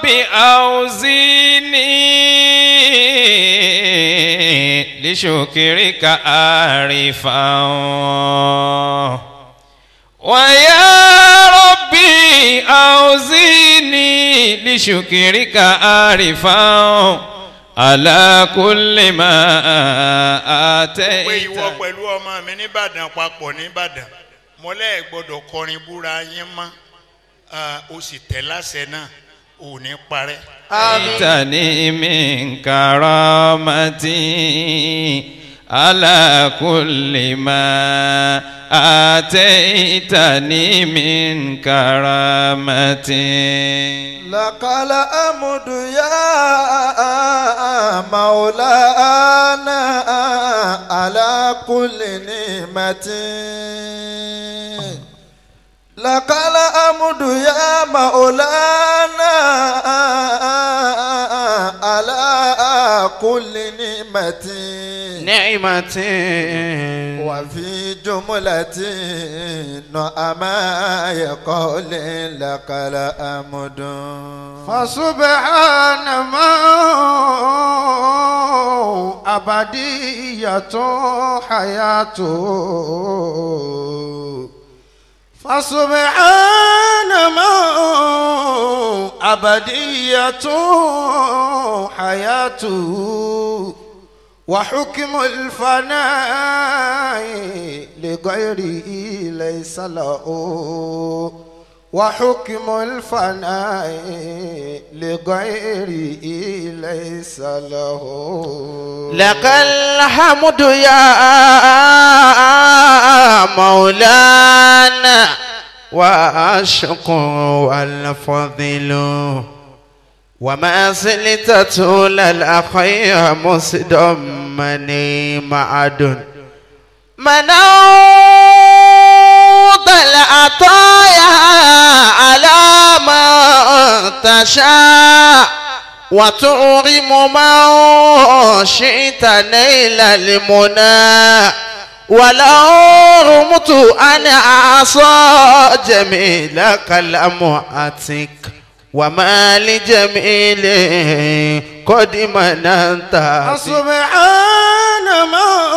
أوزيني لشكرك عارفا ويا ربي أوزيني لشكرك عارفا على كل ما pé ìwọ آتيت pẹ̀lú ọmọ mi nìbàdàn papọ̀ nìbàdàn mọ́lẹ́ gbọ́dọ̀ kọrin búra yín mọ́ Ah, o sì tẹ̀ láṣẹ náà ò ní parẹ́. آتني من كرامتي على كل ما آتيتني من كرامتي لك الأمد يا مولانا على كل نعمة لك الأمد يا مولانا على كل نعمة نعمة وفي جملة نعما يقول لك الأمد فسبحان من أبدية حياته فسبحان من أبدية حياته وحكم الفناء لغيره ليس له وحكم الفناء لغيره ليس له لك الحمد يا مولانا والشكر والفضل وما زلت طول الأخير مصدمني معد منوط العطايا على ما تشاء وتعرم من شئت نيل المنى ولو رمت أن أعصى جميلك لم أتك وما لجميل قد مننت سبحان من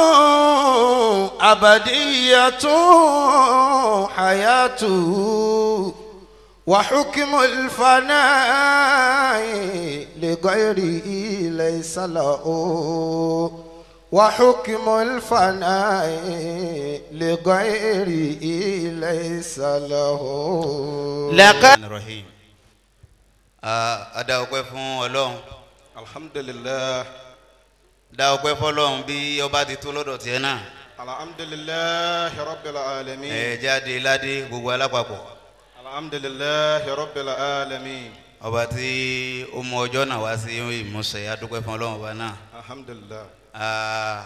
أبدية حياته وحكم الفناء لغيره ليس له وحكم الفناء لغيره ليس له لك rahim a dá ọpẹ́ fún Ọlọ́run alhamdulilah dá ọpẹ́ fọ́lọ́run bí ọba ti tó lọ́dọ̀ tiẹ̀ náà alhamdulilah rabbil alamin ẹ jáde ládé gbogbo alápapọ̀ alhamdulilah rabbil alamin ọba tí ó mú ọjọ́ náà wá sí ìmúṣẹ adúpẹ́ fún Ọlọ́run ọba náà alhamdulilah a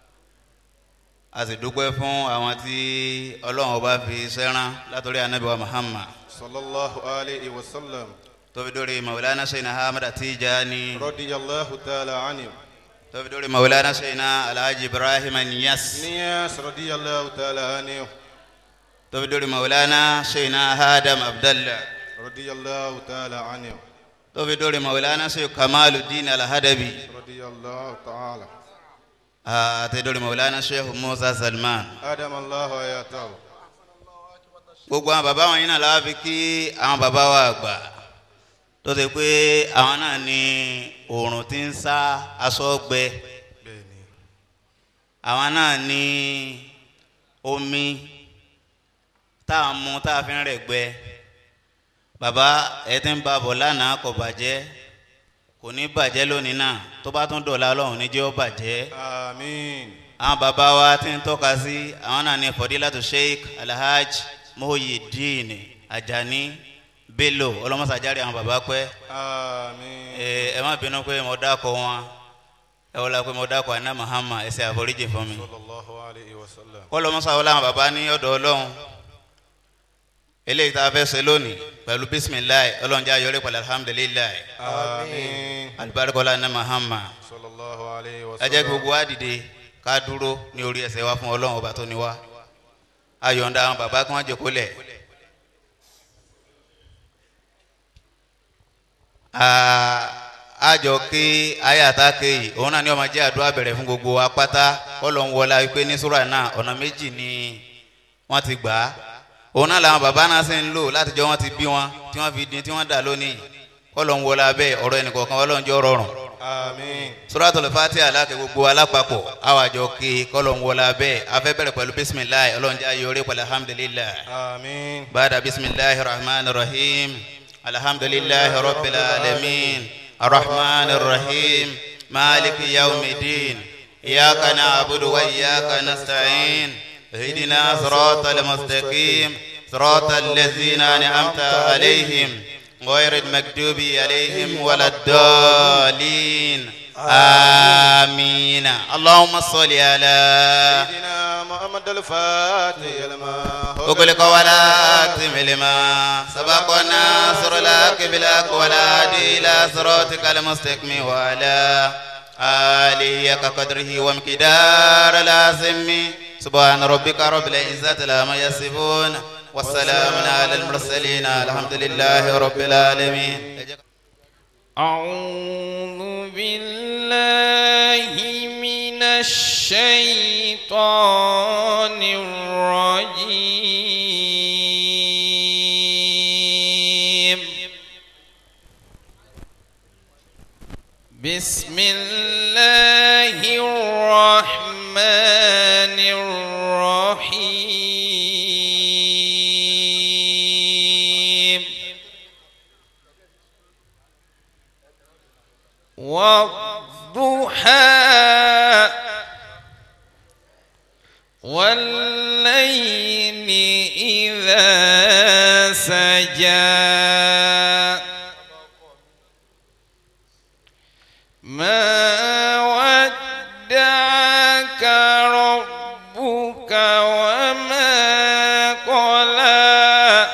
a sì dúpẹ́ fún àwọn tí Ọlọ́run ọba fi sẹ́rán látọ̀rí anabi wa Muhammad sallallahu alayhi wa sallam tó fi dórí maulana sẹ́yìn ahmed Tijani radiyallahu ta'ala anhu tó fi dórí maulana sẹ́yìn alhaji ibrahim niyas niyas radiyallahu ta'ala anhu tó fi dórí maulana sẹ́yìn adam abdallah radiyallahu ta'ala anhu tó fi dórí maulana sẹ́yìn kamaluddin alhadabi radiyallahu ta'ala àti dórí maulana sẹ́yìn musa salman adam allah ayatahu gbogbo àwọn bàbá wọn yìí náà láwa fi kí àwọn bàbá wa àgbà tó ti pé àwọn náà ní oòrùn tí ń sá aṣọ gbẹ bẹ́ẹ̀ni àwọn náà ní omi tá a mú tá a fi ń rẹ̀ gbẹ bàbá ẹ ti ń ba bọ̀ lánàá kò bàjẹ́ kò ní bàjẹ́ lónìí náà tó bá tún dọ̀la ọlọ́run ní jẹ́ ó bàjẹ́ amin àwọn bàbá wa ti ń tọ́ka sí àwọn náà ní fọdílàtò sheikh alhaj muhyiddin ajani bello ọlọ́mọsàjáre àwọn bàbá pẹ́ amin ẹ ẹ má bínú pé mo dákọ̀ wọn ẹ wọlé pé mo dákọ̀ àná mahama ẹ ṣe àforíjì fún mi sallallahu alayhi wa sallam kọlọmọsà wọlé àwọn bàbá ní ọ̀dọ̀ ọlọ́run eléyìí tá a fẹ́ ṣe lónìí pẹ̀lú bisimilayi ọlọ́run jẹ́ ayọ̀rẹ́ pẹ̀lú alhamdulilayi amin alibarikola àná mahama sallallahu alayhi wa ẹ jẹ́ kí gbogbo wa dìde ká dúró ní orí ẹsẹ̀ wa fún ọlọ́run ọba tó ní wa ayọ̀ǹda àwọn bàbá kí wọ́n jòkó lẹ̀ àjọ ké ayàtá ké yìí òun náà ni ọmọ jẹ́ àdúrà bẹ̀rẹ̀ fún gbogbo wa pátá kọ́lọ̀ ń wọlá wípé ní sùúrà náà ọ̀nà méjì ni wọ́n ti gbà á òun náà làwọn bàbá náà sì ń lò látijọ́ wọn ti bí wọn tí wọ́n fi dín tí wọ́n dà lónìí kọ́lọ̀ ń wọlá bẹ́ẹ̀ ọ̀rọ̀ ẹnìkọ̀ọ̀kan ọlọ́njọ́ rọrùn Àmín. suratul fatiha aláàkẹ́ gbogbo alápapọ̀ àwàjọ ké kọ́lọ̀ ń wọlá bẹ́ẹ̀ afẹ́ bẹ̀rẹ̀ pẹ̀lú bisimilayi ọlọ́njẹ́ ayọ̀rẹ́ pẹ̀lú alhamdulilayi. Àmín. بعد بسم الله الرحمن الرحيم الحمد لله رب العالمين الرحمن الرحيم مالك يوم الدين إياك نعبد وإياك نستعين اهدنا صراط المستقيم صراط الذين أنعمت عليهم غير المكتوب عليهم ولا الضالين آمين اللهم صل على سيدنا محمد الفاتح لما أغلق ولا تم لما سبق الناصر لك بالحق ولا هادي إلى صراطك المستقيم وعلى آله كقدره ومقدار لازم سبحان ربك رب العزة لما يصفون والسلام على المرسلين الحمد لله رب العالمين أعوذ بالله من الشيطان الرجيم بسم الله الرحمن الرحيم والضحى والليل إذا سجى ما ودعك ربك وما قلى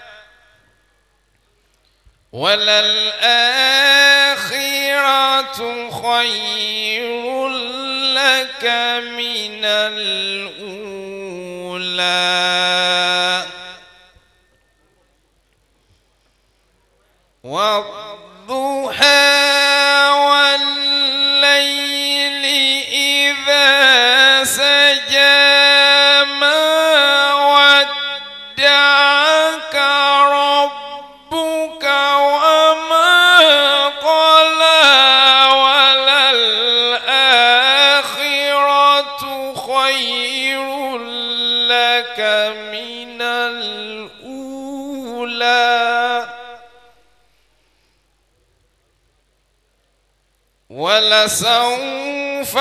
وللآخرة خير لك من الأولى والضحى والليل إذا سجى ما ودعك ربك وما قلى وللآخرة خير لك من الأولى ولسوف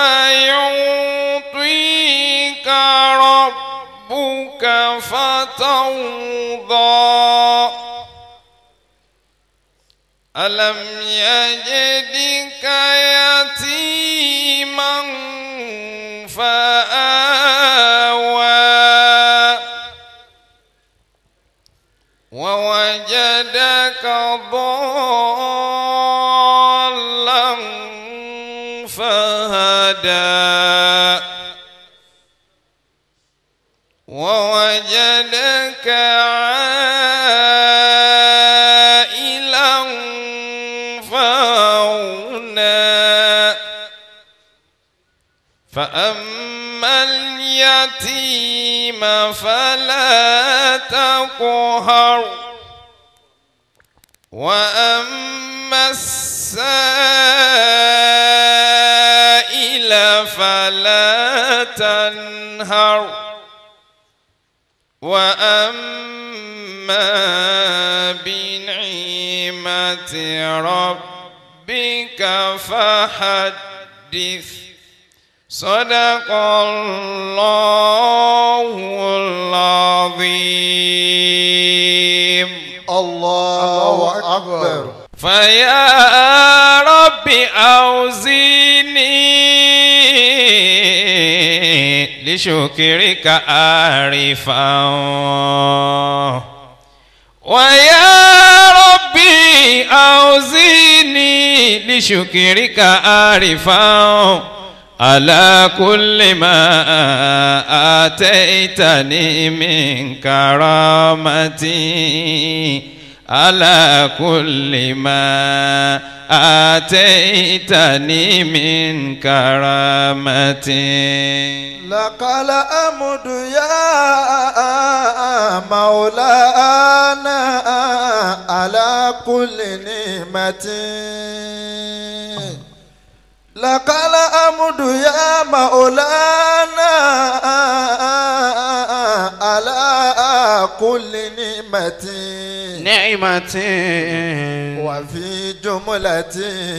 يعطيك ربك فترضى ألم يجدك يتيما فآوى ووجدك ضالا فهدى ووجدك عائلا فأغنى فأما اليتيم فلا تقهر وأما السائل فلا تنهر وأما بنعمة ربك فحدث صدق الله العظيم الله أكبر فيا رب أوزيني لشكرك عارفا ويا ربي أوزيني لشكرك عارفا على كل ما آتيتني من كرامتي على كل ما آتيتني من كرامة لك الأمد يا مولانا على كل نعمة لك الأمد يا مولانا على كل نعمة نعمة وفي جملة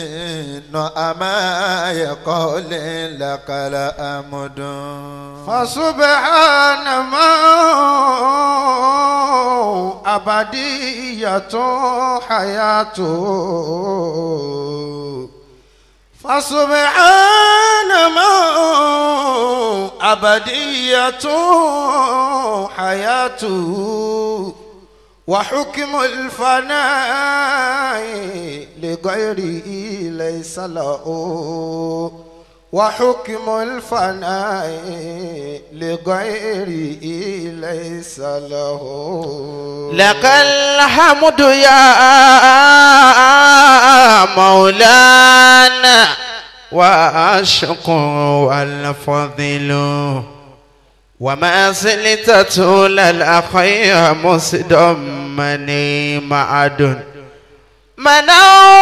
نعما يقول لك الأمد فسبحان من أبدية حياته فسبحان من أبدية حياته وحكم الفناء لغيره ليس له وحكم الفناء لغيره ليس له لك الحمد يا مولانا والشكر والفضل وما زلت طول الأخير مصدمني معد منوض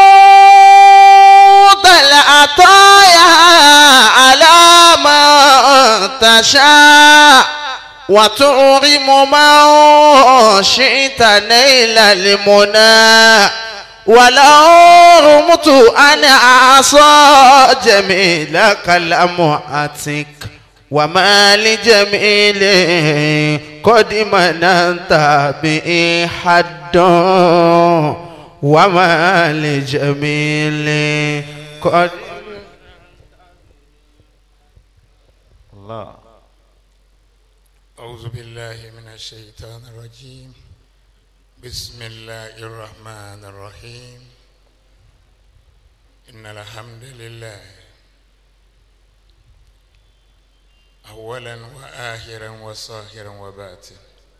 العطايا على ما تشاء وتعرم ما شئت نيل المنى ولو رمت أن أعصى جميلك الأمعتك وما لجميل قد مننت به حد وما لجميل قد الله أعوذ بالله من الشيطان الرجيم بسم الله الرحمن الرحيم إن الحمد لله أولا وآخرا وصاهرا وباطن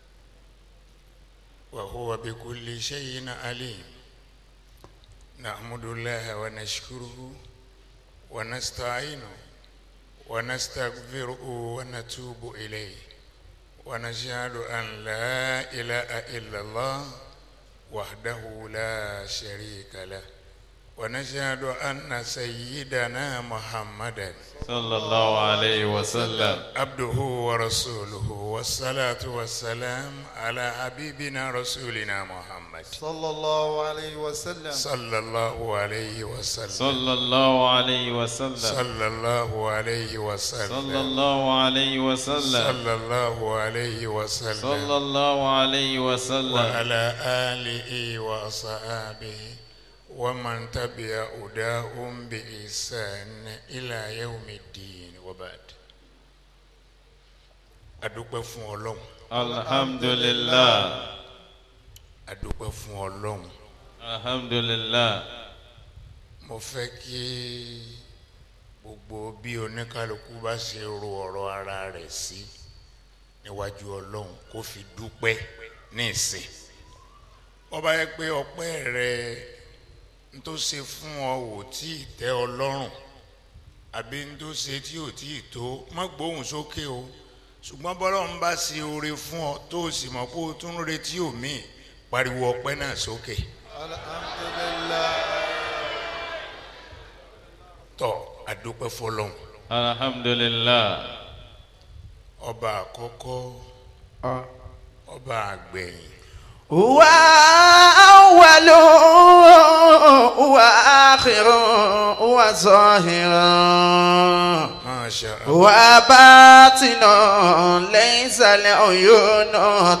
وهو بكل شيء عليم نحمد الله ونشكره ونستعينه ونستغفره ونتوب إليه ونشهد أن لا إله إلا الله وحده لا شريك له ونشهد أن سيدنا محمدا صلى الله عليه وسلم عبده ورسوله والصلاة والسلام على حبيبنا رسولنا محمد صلى الله عليه وسلم صلى الله عليه وسلم صلى الله عليه وسلم صلى الله عليه وسلم صلى الله عليه وسلم صلى الله عليه وسلم صلى الله عليه وسلم وعلى آله وأصحابه ومن تبع هداهم بإحسان إلى يوم الدين وبعد adúpẹ́ fún ọlọ́run الحمد لله adúpẹ́ fún ọlọ́run الحمد لله mo fẹ́ kí gbogbo bí oníkálukú bá ṣe ro ọ̀rọ̀ ara rẹ̀ sí níwájú ọlọ́run kó fi dúpẹ́ ní ìsìn wọ́n bá yẹ pé ọpẹ́ rẹ ń tó ṣe fún ọ ò tí ì tẹ́ ọ lọ́rùn àbí ń tó ṣe tí ò tí ì tó má gbóhùn sókè o ṣùgbọ́n bọ́lọ́run bá ṣe oore fún ọ tó o sì mọ̀ pé o tún retí òmíì pariwo ọpẹ́ náà sókè. alhamdulillah tọ́ adúpẹ́ fọlọ́run الحمد لله ọba àkọ́kọ́ ọba àgbẹ̀yìn هو أول هو آخر هو ظاهر Masha Allah. هو باطن ليس العيون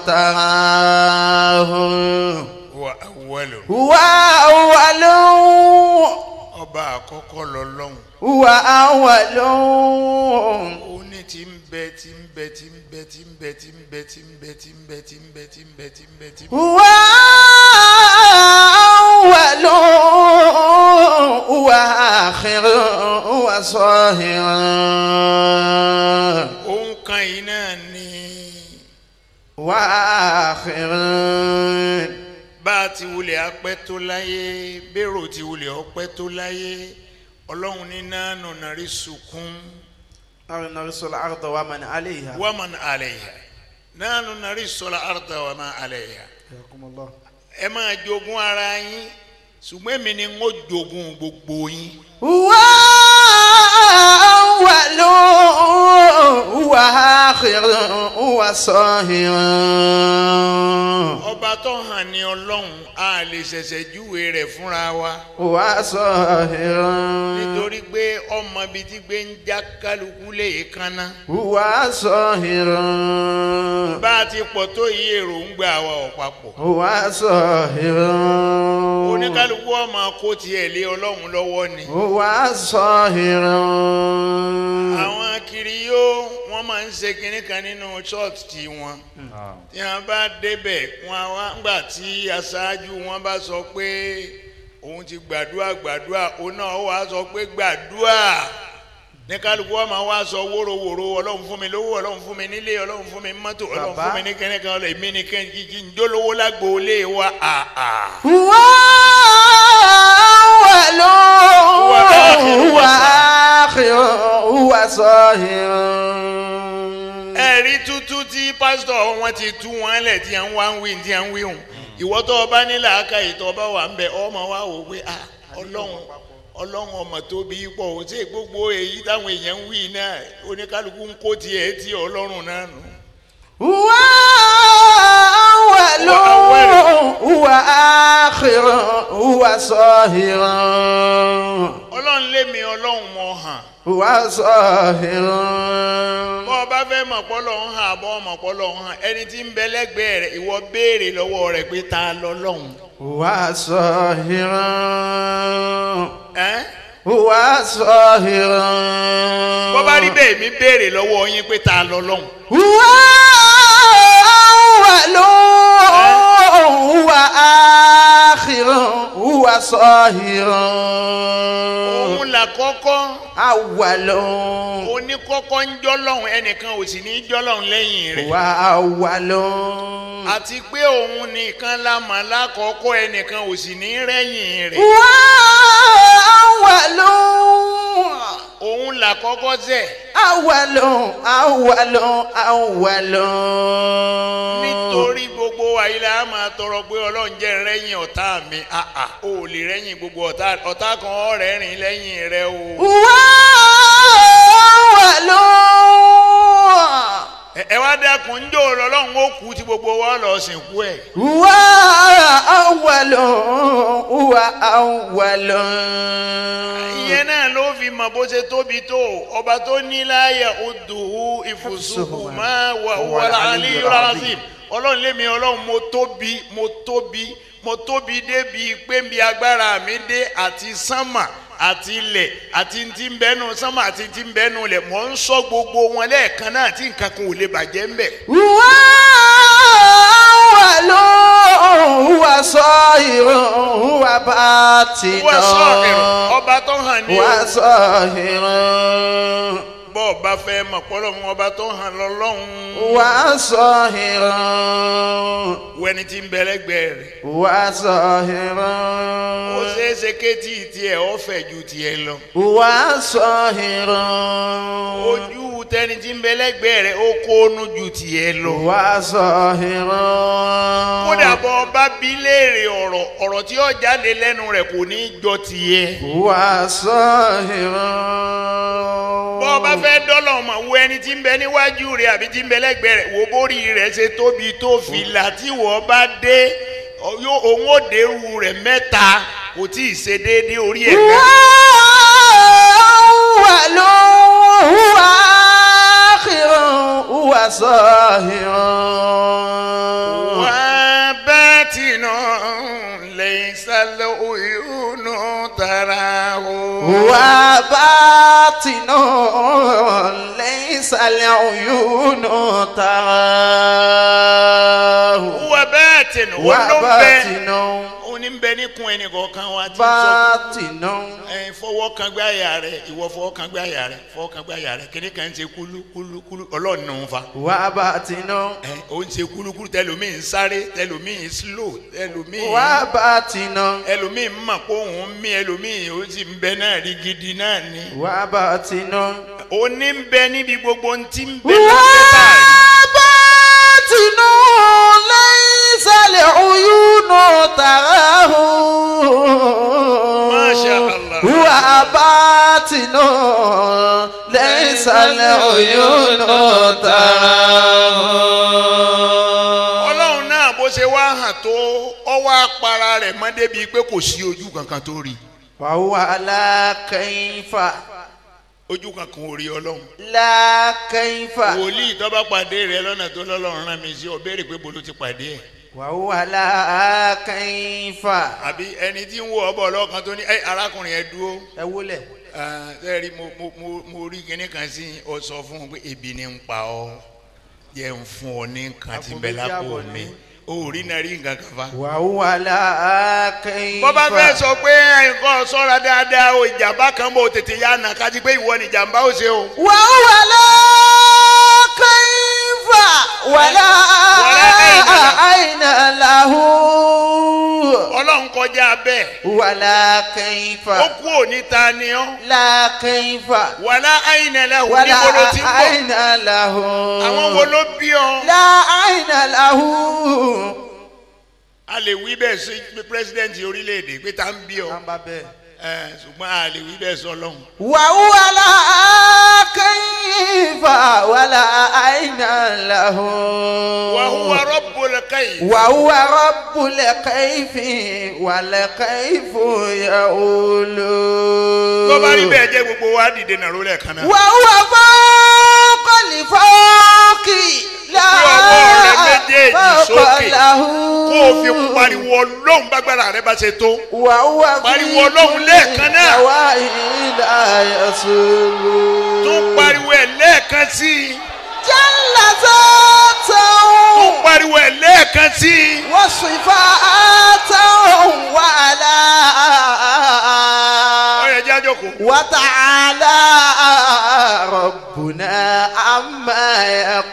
تراه wa awwalu هو أول ọba àkọ́kọ́ lọ́lọ́run هو أول ó ní tí ń bẹ tí ń bẹ tí ń bẹ tí ń bẹ tí ń bẹ tí ń bẹ tí ń bẹ tí ń bẹ tí ń bẹ tí ń bẹ tí ń bẹ. هو أول هو آخر هو ظاهر òun kan yìí náà ni وآخر bá a ti wulẹ̀ apẹ́ tó láyé bẹ́rò ti wulẹ̀ ọpẹ́ tó láyé ọlọ́run ní nánú nàrí sùkún نحن نرث الأرض ومن عليها wàmán àlẹ́yà nánú nàrí sọlá àrùtà wàmán àlẹ́yà حياكم الله ẹ máa jogún ara yín ṣùgbọ́n èmi ni ń ó jogún gbogbo yín. هو أول هو آخر هو صاهر ọba tó hàn ní ọlọ́run a lè ṣẹ̀ṣẹ̀ júwe rẹ̀ fúnra wa هو صاهر nítorí pé ọmọ bíi ti gbé ń já kálukú lè kánná هو صاهر bá a ti pọ̀ tó yí èròǹgbà wa ò papọ̀ هو صاهر oníkálukú ọmọ kó tiẹ̀ lé ọlọ́run lọ́wọ́ ni هو صاهر àwọn kiri yóò wọ́n máa ń ṣe kinní kan nínú church tí wọn tí wọ́n bá débẹ̀ wọn wá ńgbà tí aṣáájú wọn bá sọ pé òun ti gbàdúrà gbàdúrà òun náà wá sọ pé gbàdúrà ní kálukú ọmọ wa sọ wóróworó ọlọ́run fún mi lówó ọlọ́run fún mi nílé ọlọ́run fún mi mọ́tò ọlọ́run fún mi ní kẹ́nìkan ọlọ́run èmi ní kẹ́nìkì njólówó lágbóolé wa àà. هو أول هو آخر هو صاهر ẹ̀rí tútú tí pásítọ̀ wọn ti tú wọn lẹ̀ tí à ń wá ń wí tí à ń wí hùn ìwọ tó o bá ní làákà ìtọ́ ọba wà ń bẹ ọmọ wa wò pé ah ọlọ́run ọlọ́run ọmọ tó bí pọ̀ ò tí gbogbo èyí táwọn èèyàn ń wí náà oníkálukú ń kó tiẹ̀ tí ọlọ́run náà nù. هو أول هو آخر هو صاهر ọlọ́run lémi ọlọ́run mọ̀ hàn هو صاهر bọ́ ọ bá fẹ́ mọ̀ pọ́lọ́ ń hàn àbọ̀ ọmọ pọ́lọ́ ń hàn ẹni tí ń bẹ lẹ́gbẹ̀ẹ́ rẹ̀ ìwọ béèrè lọ́wọ́ rẹ̀ pé ta lọ́lọ́run. هو صاهر ẹ́ هو صاهر bọ́ bá rí bẹ́ẹ̀ mi béèrè lọ́wọ́ yín pé ta lọ́lọ́run. هو أول هو آخر هو صاهر òun là kọ́kọ́ أول oníkọ́kọ́ ń jọ́lọ́hún ẹnìkan ò sì ní jọ́lọ́hún lẹ́yìn rẹ̀. هو أول àti pé òun nìkan la mọ̀ lákọ̀ọ́kọ́ ẹnìkan ò sì ní rẹ́yìn rẹ̀. هو أول òun là kọ́kọ́ sẹ̀. أول أول أول nítorí gbogbo àyílẹ̀ a máa tọrọ pé ọlọ́run jẹ́ rẹ́yìn ọ̀tá mi àà ò lè rẹ́yìn gbogbo ọ̀tá ọ̀tá kan ọ̀rẹ́ rìn lẹ́yìn rẹ o. هو أول ẹ ẹ wá dákun ń jò lọ́lọ́run ó kú tí gbogbo wa lọ sìnkú ẹ̀. هو أول هو أول ìyẹn náà ló fi mọ̀ bó ṣe tóbi tó ọba tó ní láyà odòwú ìfòsùnkù máa wà wà ní razim ọlọ́run lémi ọlọ́run mo tóbi mo tóbi mo tóbi débi pé bí agbára mi dé àti sánmà àti ilẹ̀ àti ti ń bẹ́nu sánmà àti ti ń bẹ́nu ilẹ̀ mò ń sọ gbogbo wọn lẹ́ẹ̀kan náà tí nǹkan kan ò lè bàjẹ́ ń bẹ̀. هو أول هو صاهر هو باطن wọ́n sọ ẹ̀rọ ọba tó hàn ní هو o صاهر bọ́ ọba fẹ́ mọ̀ pọ́lọ́ mọ́ ọba tó hàn lọ́lọ́run هو صاهر wẹ́ni tí ń bẹ lẹ́gbẹ̀ẹ́ rẹ̀. هو صاهر ó ṣeé ṣe kétí tiẹ̀ ó fẹ̀ ju tiẹ̀ lọ. هو صاهر ojú tẹni tí ń bẹ lẹ́gbẹ̀ẹ́ rẹ̀ ó kónú ju tiẹ̀ lọ. هو صاهر kódà bọ́ ọba bí léèrè ọ̀rọ̀ ọ̀rọ̀ tí ó jáde lẹ́nu rẹ̀ kò ní í jọ tiẹ̀. هو صاهر bọ́ ọba fẹ́ dọ́là ọmọ wo ẹni tí ń bẹ níwájú rẹ̀ àbí tí ń bẹ lẹ́gbẹ̀ẹ́ rẹ̀ wo bórí rẹ̀ ṣe tóbi tó fìlà tí wọ́n bá dé ọ- yó- òun ó dérú rẹ̀ mẹ́ta kò tí ì ṣe déédéé orí ẹ̀ هو gan. أول هو آخر هو صاهر وباتن ليس العيون تراه هو باطن ليس العيون تراه وباتن هو olóńbẹ باطن oníbẹ níkun ẹnìkọ̀ọ̀kan wa ti sọ باطن ẹ fọwọ́ fọwọ́ kan gbé àyà rẹ ìwọ fọwọ́ kan gbé àyà rẹ fọwọ́ kan gbé àyà rẹ kíní kan ń ṣe kúlú kúlú kúlú ọlọ́run nù ń fa وباطن ẹ ó ń ṣe kúlú kúlú tẹlómìn ń sáré tẹlómìn ń slow tẹlómìn وباطن ẹlòmíì ń mọ̀ pé òun ń mí ẹlòmíì ó sì ń bẹ náà rí gidi náà ni وباطن ó ní ń bẹ níbi gbogbo ń ti ń bẹ lábẹ́ tààrí. وباطن ليس العيون تراه ما شاء الله. وباطن ليس العيون تراه ọlọ́run náà bó ṣe wá hàn tó ọwọ́ apara rẹ̀ mọ́ débi pé kò sí ojú kankan tó rí وهو لا كيف ojú kankan ò rí ọlọ́run لا كيف wòlíì tó bá pàdé rẹ lọ́nà tó lọ́lọ́run rán mi sí ọ béèrè pé bolo ti pàdé ẹ̀ وهو لا كيف àbí ẹni tí ń wo ọbọ̀ ọlọ́kan tó ní ẹ arákùnrin ẹ dúró ẹ wúlẹ̀ sẹ́ẹ̀rí mo mo mo mo rí kinní kan sí ọ sọ fún un pé ebi ni ń pa ọ jẹ́ ń fún ọ ní nǹkan tí ń bẹ Àpò méjì lápò àbọ̀ mi ní. o ò rí náà rí nǹkan kan fa. وهو لا كيف bọ́ bá fẹ́ sọ pé nǹkan sọ́ra dáadáa o ìjàmbá kan bò tètè yá nà kájí pé ìwọ ni ìjàmbá ó ṣe o. وهو لا كيف ولا ولا أين له ọlọ́run kọjá bẹ́ẹ̀ ولا كيف ó kú òní ta ni ọ́ لا كيف wàlá àyìnlẹ̀ wò ولا níbo ló ti ń bọ̀ أين له àwọn wo ló bí ọ. لا أين له a lè wí bẹ́ẹ̀ sí pírẹsidẹ́ǹtì orílẹ̀-èdè pé ta ń bí ọ ẹ ṣùgbọ́n a lè wí bẹ́ẹ̀ sọ lọ́hùn. وهو لا كيف ولا أين له وهو رب الكيف وهو رب الكيف والكيف يقول tó bá rí bẹ́ẹ̀ jẹ́ gbogbo wa dìde nàró lẹ́ẹ̀kan náà. وهو فوق الفوق لا Gbé ọwọ́ rẹ méjèèjì فوق sókè. له kó o fi pariwo ọlọ́run bágbára rẹ bá ṣe tó. وهو في Pariwo Ọlọ́run lẹ́ẹ̀kan náà. النواهي لا يسول tún pariwo ẹ̀ lẹ́ẹ̀kan sí i. جل ذاته tún pariwo ẹ̀ lẹ́ẹ̀kan sí i. وصفاته وعلا ọ̀rẹ́ jẹ́ àjọkò. وتعالى ربنا عما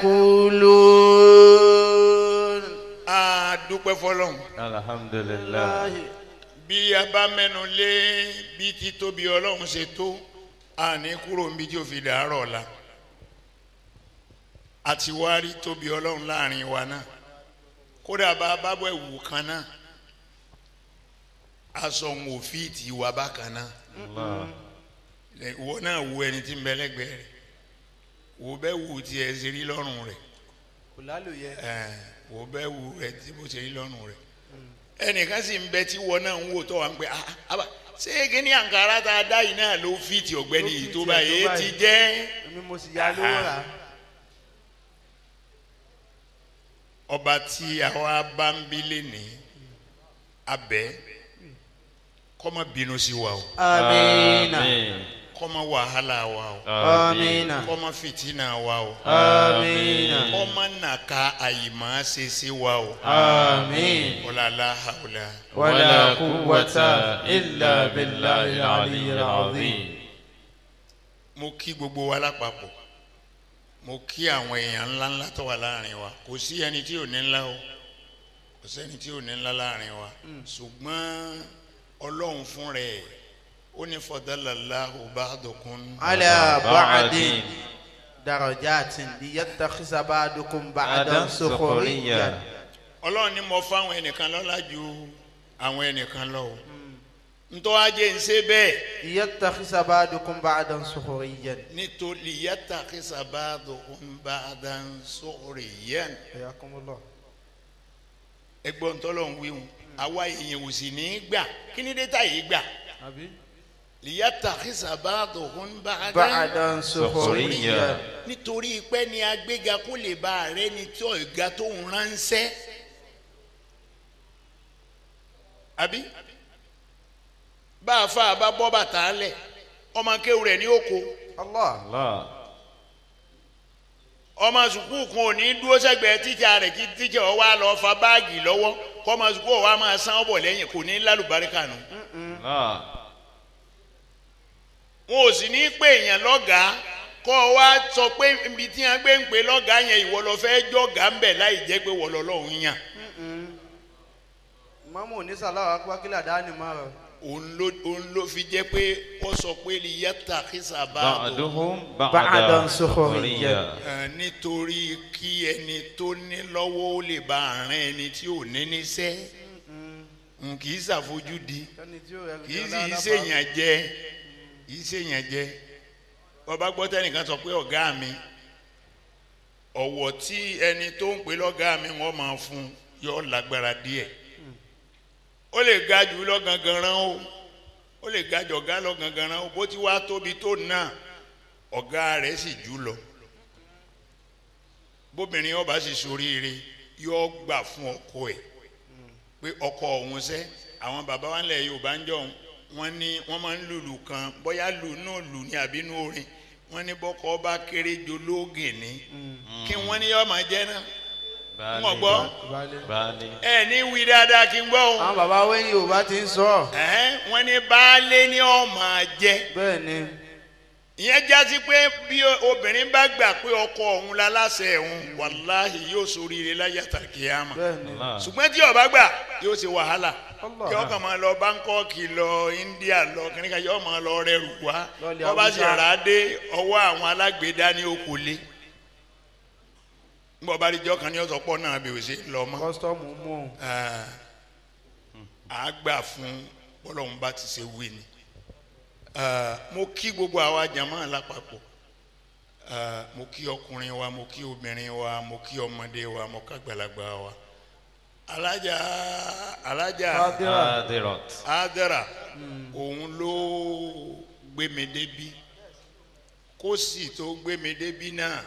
يقولون a dúpẹ́ fọlọ́run. alhamdulillah bí a bá mẹ́nu lé bí títóbi ọlọ́run ṣe tó a ní kúrò níbi tí ó fi dàárọ̀ la a ti wá rí tóbi ọlọ́run láàrin wa náà kódà bá a bá bọ̀ ẹ̀wù kan náà aṣọ òun ò fi ti wà bákan náà allah Lẹ- ìwọ náà wo ẹni tí ń bẹ lẹ́gbẹ̀ẹ́ rẹ̀ wo bẹ́ẹ̀ wù tí ẹ ṣe rí lọ́rùn rẹ̀ ẹ̀ wo bẹ́ẹ̀ wù rẹ̀ tí bó ṣe rí lọ́rùn rẹ̀ ẹnìkan sì ń bẹ tí wọn náà ń wò tó wà ń pẹ ah ah ṣé kíní àǹkárá tá a dá yìí náà ló fi ti ọ̀gbẹ́ni yìí tó báyìí èyí ti jẹ́ ọba tí àwa bá ń bí lénìí abẹ kọ́mọ bínú sí wa o آمين kọ́mọ wàhálà wa o آمين kọ́mọ fìtínà wa o آمين kọ́mọ nàka àyìmọ́ ṣe sí wa o آمين ọ̀làlá hàwùlà. ولا قوة إلا بالله العلي العظيم mo kí gbogbo wa lápapọ̀ mo kí àwọn èèyàn ńlá ńlá tó wà láàrin wa kò sí ẹni tí ò ní ńlá o kò sẹ́ni tí ò ní ńlá láàrin wa ṣùgbọ́n ọlọ́run fún rẹ̀ ó ní fadalallahu ba'dukum على بعض بعد درجات ليتخذ بعضكم بعضا adam سخريا sukuriya ọlọ́run ní mo fáwọn ẹnìkan lọ́lá ju àwọn ẹnìkan lọ o ntọ́ ajé ń ṣe bẹ́ẹ̀ ليتخذ بعضكم بعضا سخريا nítorí yattakhisa ba'dukum ba'dan sukhriyan حياكم الله ẹgbọ́n tọ́lọ́run wíwùn àwa èèyàn ò sì ní í gbà kí ni dé tá yìí gbà. liyatakisa ba'duhum ba'dan بعضا سخريا nítorí pé ní agbéga kó lè bá ààrẹ ní tí ọ̀gá tó ń ránṣẹ́ àbí bá a fa àbá bọ́ bàtà lẹ̀ ọmọ kéwù rẹ̀ ní oko الله allah ọmọ sùkúù kan ò ní dúró sẹ́gbẹ̀ẹ́ tíjà rẹ̀ kí tíjà ọ wá lọ fa báàgì lọ́wọ́ kọ́ ọmọ sùkúù ọ wá máa san ọ́ bọ̀ lẹ́yìn kò ní lálùbáríkà nù allah wọn ò sì ní pè èèyàn lọ́gàá kọ́ ọ wá sọ pé ibi tí wọ́n gbé ń pè lọ́gàá yẹn ìwọ lọ fẹ́ jọ̀gàá ń bẹ̀ láì jẹ́ pé wọ́n lọ́lọ́run yàn Ìmáàmù onísàlá akpákílà dání máa rẹ̀. òun ló òun ló fi jẹ́ pé wọ́n sọ pé lè yàtà kísà bá a bọ̀ بعضهم بعضاً بعدا سخريا. Ẹ̀, nítorí kí ẹni tó ní lọ́wọ́ ó lè bá àárín ẹni tí ò ní níṣẹ́ n kì í ṣàfojúdi Kẹ́ni tí ó rẹ̀ kì í sì í ṣèyàn jẹ kì í ṣèyàn jẹ bọ́ba gbọ́ tẹ́nìkan sọ pé ọ̀gá mi ọ̀wọ̀ tí ẹni tó ń pè lọ́gàá mi wọ́n máa fún un yọ lágbára díẹ̀ ó lè ga jù lọ gangan rán o ó lè ga jù ọ̀gá lọ gangan rán o bó ti wá tóbi tó náà ọ̀gá rẹ̀ sì jù lọ bóbìnrin ọba sì soríire yóò gbà fún ọkọ ẹ̀ pé ọkọ òun sẹ́ àwọn bàbá wa ńlẹ̀ Yorùbá ń jọ̀hún wọ́n ní wọ́n máa ń lùlù kan bóyá lù náà lù ní àbínú orin wọ́n ní bọ́kọ ọba kéré jolóògè ní kí wọ́n ní yọ́ máa jẹ́ náà wọ́n gbọ́ baálé ẹ ní wí dáadáa kí n gbọ́ o Àwọn bàbá wẹ́yìn Yorùbá ti ń sọ. ẹ̀hẹ́n, wọ́n ní baálé ní ọ́ máa jẹ́ Bẹ́ẹ̀ ni. ìyẹn jásí pé bí obìnrin bá gbà pé ọkọ òun la láṣẹ òun wàláhì yóò ṣoríire láyé àtàkìyàmà Bẹ́ẹ̀ ni. ṣùgbọ́n tí ó bá gbà yóò ṣe wàhálà Allah. yóò kàn máa lọ báńkọ́ọ̀kì lọ India lọ kìnìkan yóò máa lọ rẹrù wá Lọ́ọ̀lì wọ́n bá sì Haúsá. rà á dé ọwọ́ àwọn alágbèédá ní okòólé ńgbọ́ bá rí jọ́ kan ní ọ̀sọ̀ pọ̀ náà bí ó ṣe lọ mọ́ Kọ́sítọ́ọ̀mù mú un. à á gbà fún bọ́lọ́hún bá ti ṣe wí ni Ah, mo kí gbogbo àwa jàmáà lápapọ̀ Ah, mo kí ọkùnrin wa mo kí obìnrin wa mo kí ọmọdé wa mo kágbàlagbà wa alájà alájà hadirat adara òun ló gbé mi débi kó sì tó gbé mi débi náà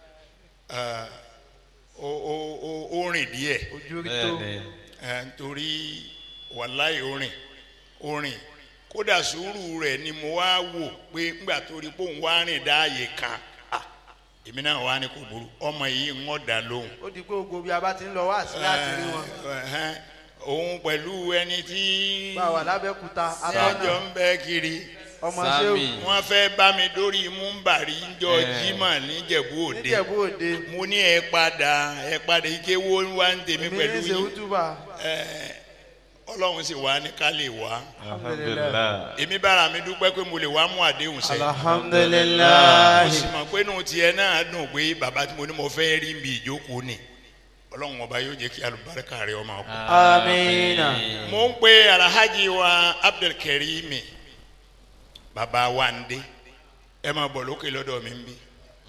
ah, ó ó ó ó rìn díẹ̀ Ojú rí tó. bẹ́ẹ̀ni ẹ nítorí wàláì orin orin kódà sùúrù rẹ̀ ni mo wá wò pé ńgbà tó rí pé òun wá rìn dáàyè kan ah, èmi náà wá ní kò burú ọmọ yìí ń wọ́n dá lóhùn. Ó di pé gbogbo bí a bá ti ń lọ wá sí láti rí wọn. Ẹ̀hẹ́n, òun pẹ̀lú ẹni tí Bá a wà lábẹ́kúta, sájọ atọ́nà, ń bẹ kiri ọmọ Sami. Ṣéwù, wọ́n fẹ́ bá mi dórí múmbàrí ńjọ Eh. jimá níjẹ̀bú òde níjẹ̀bú òde. mo ní ẹ padà ẹ padà ike wo wá ń tèmi Èmi pẹ̀lú ní ṣe yín útúbà. Ẹ, ọlọ́run sì wá ní ká lè wá alhamdulilah èmi bára mi dúpẹ́ pé mo lè wá mú àdéhùn sẹ́ mo Alhamdulilayi. sì mọ̀ pé inú tiẹ̀ náà dùn pé bàbá tí mo ní mo fẹ́ rí mi ìjókòó ni ọlọ́run ọba yóò jẹ́ kí alùbáríkà rẹ̀ ọmọ ọkọ. Amina. mo ń pe alhaji wa abdulkarimi baba wande ẹ máa bọ̀ lókè lọ́dọ̀ mi ń bí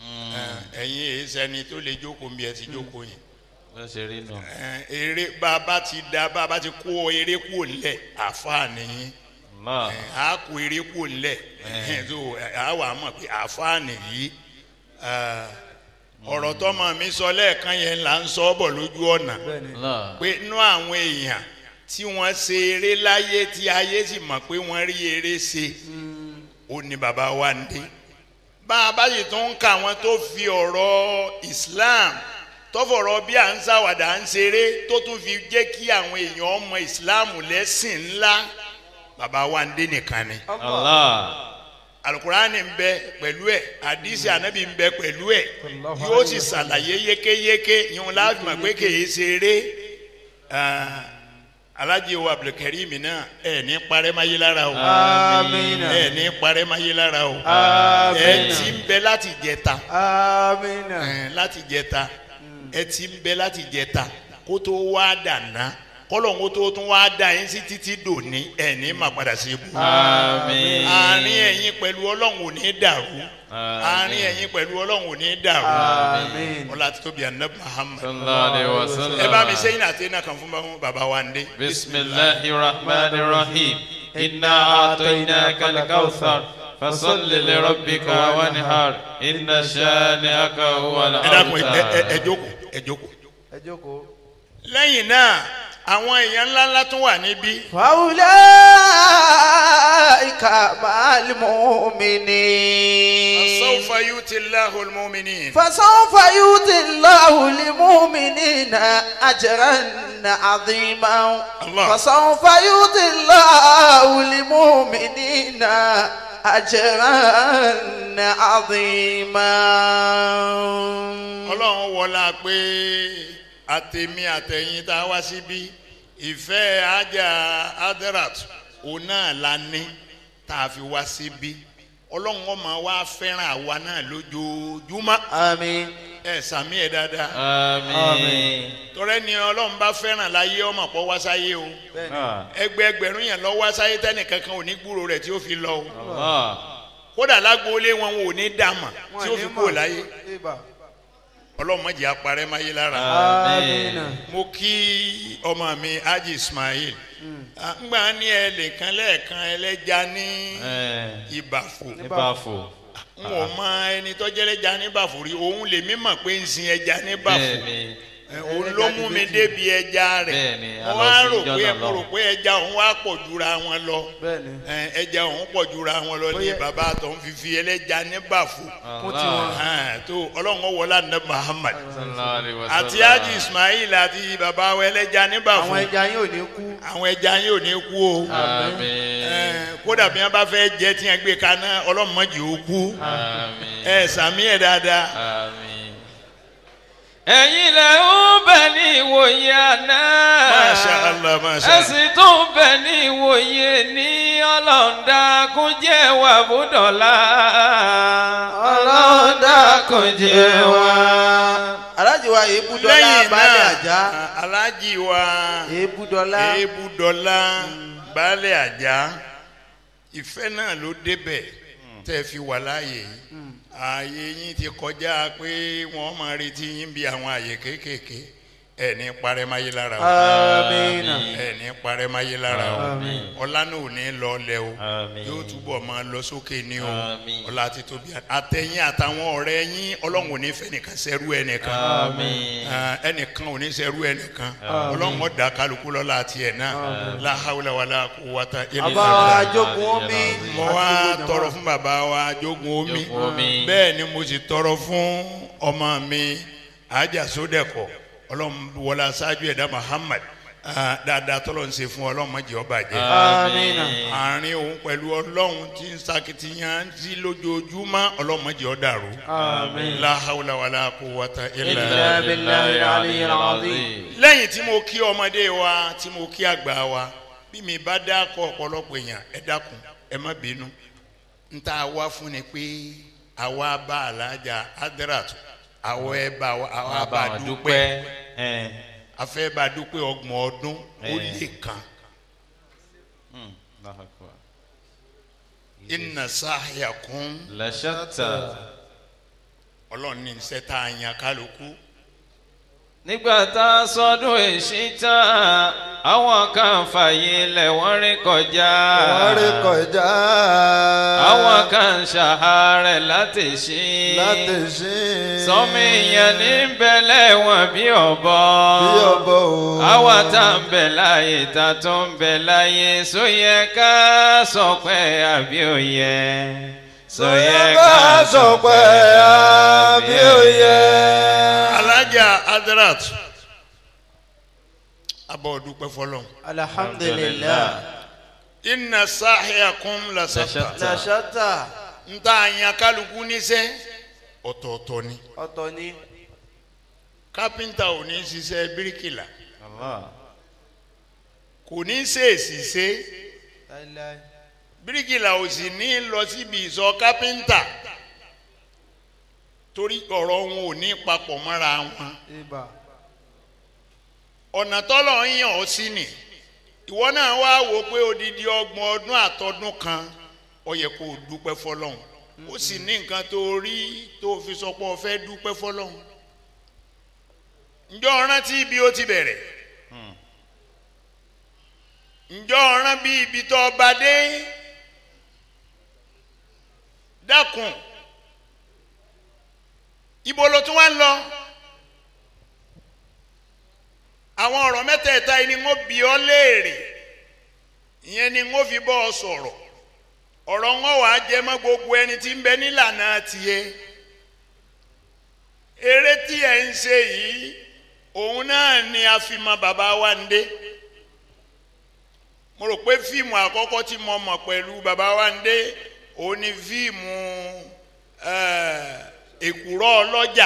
Ẹ, ẹ̀yin èyí sẹ́ni tó lè jókòó ń bí ẹ ti jókòó yẹn bó ṣe rí nù Ẹ, eré bàbá ti da bàbá ti kó eré kúrò nílẹ̀ àfáà nìyí allah a kó eré kúrò nílẹ̀ so a wà mọ̀ pé àfáà nìyí Ẹ, ọ̀rọ̀ tọ́mọ mi sọ lẹ́ẹ̀kan yẹn là ń sọ ọ́ bọ̀ lójú ọ̀nà allah pé inú àwọn èèyàn tí wọ́n ṣe eré láyé tí ayé sì mọ̀ pé wọ́n rí eré ṣe ó ní bàbá wa ń dé bá a bá sì tún ń ka àwọn tó fi ọ̀rọ̀ Islam tó fọ̀rọ̀ bí à ń ṣàwàdà à ń ṣeré tó tún fi jẹ́ kí àwọn èèyàn ọmọ Islam lẹ́sìn ńlá bàbá wa ń dé nìkan ni allah alukurani ń bẹ pẹ̀lú ẹ̀ àdìsí anabi ń bẹ pẹ̀lú ẹ̀ yóò sì ṣàlàyé yékéyéké yìí láti mọ̀ pé kìí ṣeré Ah, alájí wa abdulkarim náà ẹ̀ ní parẹ́ máyé lára o Amina. ẹ̀ ní parẹ́ máyé lára o ẹ̀ Amina. ti ń bẹ láti jẹta Amina. ẹ̀, láti jẹta ẹ̀ ti ń bẹ láti jẹta kó tó wá dàná kọ́lọ̀ kó tó tún wá dà yín sí títí dòní ẹ̀ ní má padà sí ibù àmín àárín ẹ̀yin pẹ̀lú ọlọ́run ò ní dàrú àárín ẹ̀yin pẹ̀lú ọlọ́run ò ní dàrú Àmín. ọlá àti tóbi anabi muhammad sallallahu alayhi wa sallam ẹ bá mi sẹ́yìn àti iná kan fún bá- bàbá wa ndé. bisimilahi rahman rahim inna atoynaka alkawthar fasalli lirabbika wanhar inna shani'aka huwa ẹ dákun ẹ- ẹ- ẹ- al-abtar ẹ jókòó ẹ jókòó. Ẹ jókòó. lẹ́yìn náà àwọn èèyàn ńláńlá tún wà níbí فأولئك مع المؤمنين sawfa yuti Allahu al-mu'minin. فسوف يؤتي الله المؤمنين أجرا عظيما الله. فسوف يؤتي الله المؤمنين أجرا عظيما ọlọ́run wọlá pé àtẹ̀mí àtẹ̀yìn tá a wá síbí ìfẹ́ ajá adrat òun náà la ní tá a fi wá síbí ọlọ́run ọmọ wa fẹ́ràn àwa náà lójoojúmọ́ آمين ẹ sàmí ẹ dáadáa Àmín. tọrẹ ni ọlọ́run bá fẹ́ràn láyé ọmọ pọ̀ wá sáyé o Ah. ẹgbẹ́ ẹgbẹ̀rún yẹn lọ wá sáyé tẹ́nìkankan ò ní gbúrò rẹ̀ tí ó fi lọ o Allah. kódà lágbóolé wọn ò ní dàmà tí ó fi kúrò láyé Ìbà. ọlọ́run má jẹ́ aparẹ́ máyé lára. Àmín. mo kí ọmọ mi haji ismail Ah, ngbà ní ẹlẹ́kan lẹ́ẹ̀kan ẹlẹ́ja ní Eh, ìbàfò Ìbàfò. n ò mọ ẹni tó jẹ́lẹ́ja ní ìbàfò rí òun lèmi mọ̀ pé ń sin ẹja ní ìbàfò Bẹ́ẹ̀ni. Eh, òun ló mú mi débi ẹja rẹ̀ Bẹ́ẹ̀ni, a mo lọ wá sí rò ìjọ pé náà mo lọ. rò pé ẹja òun wá pọ̀ jura wọn lọ Bẹ́ẹ̀ni. Eh, ẹja òun pọ̀ jura wọn lọ ní Bóyá- bàbá tó ń fífi ẹlẹ́ja ní ìbàfò Allah. Ah, tó ọlọ́run ọwọ́lá ní muhammad Sallallahu alaihi wasallam. àti haji ismail àti bàbá wa ẹlẹ́ja ní ìbàfò Àwọn ẹja yín ò ní kú. àwọn ẹja yín ò ní kú o Àmín. Ẹ, kódà bí wọn bá fẹ́ jẹ tí wọn gbé kaná ọlọ́mọdé ó kú Àmín. ẹ sàmí ẹ dáadáa Àmín. ẹ̀yin lẹ ń bẹ ní ìwòye àná. Masha Allah, Masha ẹ Allah. sì tún bẹ ní ìwòye ní ọlọ́ọ̀dà kúnjẹ́ wà búdọ̀lá. ọlọ́ọ̀dà kúnjẹ́ wà. Aláàjì wa èébú dọ́là lẹ́yìn baálé náà àjá. aláàjì wa Èébú dọ́là. èébú dọ́là baálé àjà ìfẹ́ náà ló débẹ̀ tẹ́ fi wà láàyè yìí ààyè yín ti kọjá pé wọ́n máa retí yín bí àwọn ààyè kéékèèké ẹ̀ ní parẹ́máyé lára o Àmín. ẹ̀ ní parẹ́máyé lára o Àmín. ọlá náà ò ní lọ lẹ o Àmín. yóò túbọ̀ máa lọ sókè ní o Àmín. ọlá ti tóbi àtẹ̀yìn àtàwọn ọ̀rẹ́ yín ọlọ́run ò ní fẹ́ nìkan sẹ́rú ẹnìkan Àmín. Ah, ẹnìkan ò ní sẹ́rú ẹnìkan ọlọ́run ó dá kálukú lọ́la àti ẹ̀ náà la hawla wala quwwata illa Bàbá billah. wa jogun omi. mo wá tọrọ fún bàbá wa jogun omi Jogun omi. bẹ́ẹ̀ ni mo sì tọrọ fún ọmọ mi ajá sódẹ̀kọ̀ ọlọ́run wọlé aṣáájú ẹ̀dá Muhammad Ah, dáadáa tọ́lọ́ ń ṣe fún ọlọ́run má jẹ́ ó bàjẹ́ Àmín. àárín òun pẹ̀lú ọlọ́run tí ń sakitiyan sí lójoojúmọ́ ọlọ́run má jẹ́ ó dàrú Àmín. la hawla wala quwwata illa Illa billah. billahi al-aliyyil azim. lẹ́yìn tí mo kí ọmọdé wa tí mo kí àgbà wa bí mi bá dákọ̀ ọ̀pọ̀lọpọ̀ èèyàn ẹ dákun ẹ má bínú n ta wá fún ni pé àwa bá alájà adrat àwọ̀ ẹ bá wa àwa bá Àbá dúpẹ́ dúpẹ́. Eh. afẹ́ bá dúpẹ́ ọgbọ̀n ọdún ó Eh. lè kan Hmm. Allahu Akbar. inna sahyakum La shatta. ọlọ́run ní iṣẹ́ tá a yan kálukú nígbà tá a sọdún èsì tán àwọn kan fàyè lẹ̀ wọ́n rí kọjá wọ́n rí kọjá àwọn kan ṣàárẹ̀ láti ṣí láti ṣí sọmi ìyẹn ní bẹ̀lẹ̀ wọn bí ọ̀bọ bí ọbọ o. àwa tá ń bẹ láàyè tá tó ń bẹ láàyè sóyẹ ká sọ pé àbí òye sóyẹ ká sọ pé àbí òye. alájà adrat abọ́ dúpẹ́ fọlọ́n Alhamdulillah. inna sahyakum la shatta Shatta. La shatta. n ta yan kálukú níṣẹ́ ọ̀tọ̀ọ̀tọ̀ ni Ọ̀tọ̀ ni. kápẹ́ńtà ò ní ṣiṣẹ́ bíríkìlà Allah. kò ní ṣèèṣì ṣe Láíláí. bíríkìlà ò sì ní lọ síbi ìsọ kápẹ́ńtà torí ọ̀rọ̀ wọn ò ní papọ̀ mọ́ra wọn Ìbà. ọ̀nà tọ́lọ̀ ń yàn ọ́ sí ni ìwọ náà wá wò pé odidi ọgbọ̀n ọdún àtọdún kan ó yẹ kó o dúpẹ́ fọlọ́hún ó sì ní nǹkan tó rí tó fi sọ pé o fẹ́ dúpẹ́ fọlọ́hún ǹjọ́ rántí bí ó ti bẹ̀rẹ̀ ǹjọ́ rán bí ibi tó bá dé dákun ibo ló tún wá ń lọ àwọn ọ̀rọ̀ mẹ́tẹ̀ẹ̀ta yìí ni wọ́n bi ọ́ léèrè ìyẹn ni wọ́n fi bọ́ ọ sọ̀rọ̀ ọ̀rọ̀ wọn wàá jẹ mọ́ gbogbo ẹni tí ń bẹ nílànà tiẹ̀ eré tí ẹ̀ ń ṣe yìí òun náà ni a fi mọ bàbá wa ń dé mo rò pé fíìmù àkọ́kọ́ tí mo mọ̀ pẹ̀lú bàbá wa ń dé ó ní fíìmù eh, èkùrọ́ ọlọ́jà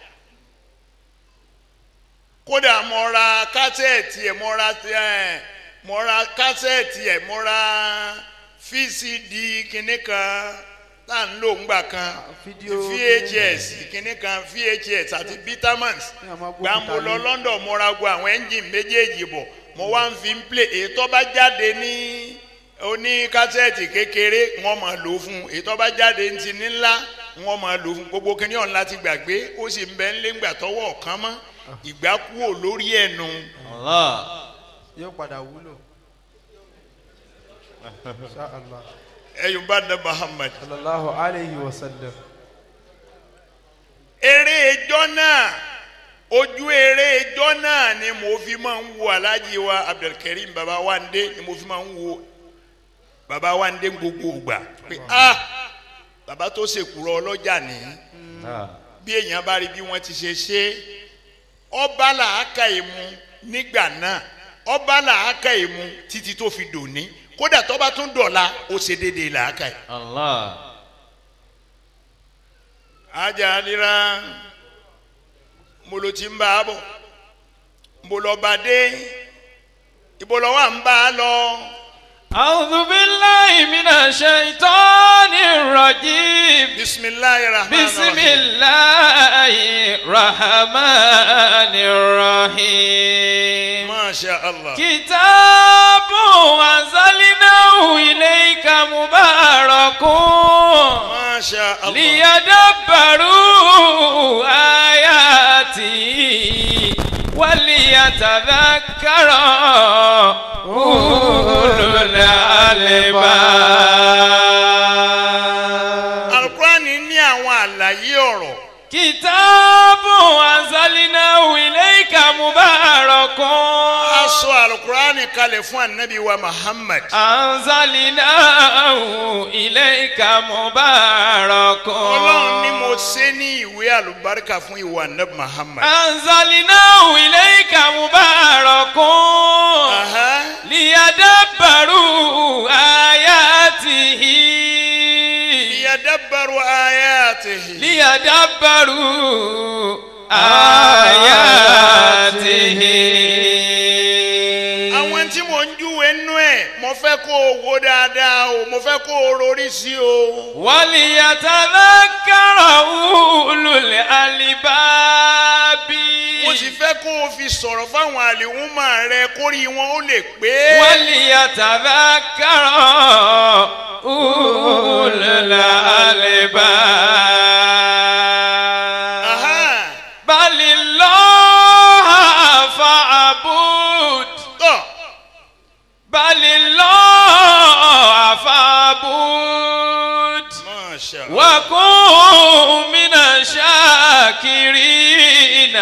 kódà mo ra kásẹ̀tì ẹ̀ mo ra ẹ̀ mo ra kásẹ̀tì ẹ̀ mo ra vcd kìnnì kan tá à ń lò ńgbà kan fídíò vhs kìnnì kan vhs àti vitamins Ní àwọn agbóhùn gbà mo lọ tàlẹ́. london mo ra gbọ́ àwọn ẹ́ńjìn méjèèjì bọ̀ mo wá ń fi ń play èyí tó bá jáde ní oní kásẹ̀tì kékeré wọ́n máa lò ó fún un èyí tó bá jáde ní ti ní ńlá wọ́n máa lò ó fún un gbogbo kìnìún ọ̀hún láti gbàgbé ó sì ń bẹ ń lé ńgbà tọwọ́ ọ̀kan mọ́ ìgbà kúrò lórí ẹ̀nu Allah. yóò padà wúlò. Insha Allah. ẹ̀yùn bá dá muhammad. sallallahu alayhi wa sallam. eré ijọ́ náà ojú eré ijọ́ náà ni mo fi máa ń wo alhaji wa abdulkareem baba wande ni mo fi máa ń wo baba wande gbogbo ìgbà pé ah baba tó ṣèkúrọ ọlọ́jà ní Ah. bí èèyàn bá rí bí wọ́n ti ṣe ṣe ọba làákà ìmú nígbà náà ọba làákà ìmú títí tó fi dòní kódà tó bá tún dọ̀la ó ṣe déédéé làákà yìí. Allah. ajá nira mo ló ti ń bá a bọ̀ mo lọ bá dé ibo lọ wà ń bá a lọ أعوذ بالله من الشيطان الرجيم bisimilayi rahman بسم الله الرحمن الرحيم masha allah كتاب أنزلناه إليك مبارك masha allah ليدبروا آياته وليتذكر أولو الألباب alukurani ní àwọn àlàyé ọ̀rọ̀ كتاب أنزلناه إليك مبارك aṣọ alukurani kalẹ̀ fún anabi wa muhammad أنزلناه إليك مبارك ọlọ́run ni mo ṣe ní ìwé àlùbáríkà fún ìwà anabi muhammad. أنزلناه إليك مبارك Aha. ليدبروا آياته liyadabbaru ayatihi. ليدبروا آياته àwọn tí mò ń júwe nú ẹ̀ mo fẹ́ kó o wo dáadáa o mo fẹ́ kó o rorí sí o. وليتذكر أولو الألباب mo sì fẹ́ kó o fi sọ̀rọ̀ fáwọn àlèhùnmá rẹ kórì wọn ó lè pé. وليتذكر أولو الألباب Aha. بل الله فاعبد tọ́ بل الله فاعبد Masha Allah. وكن من الشاكرين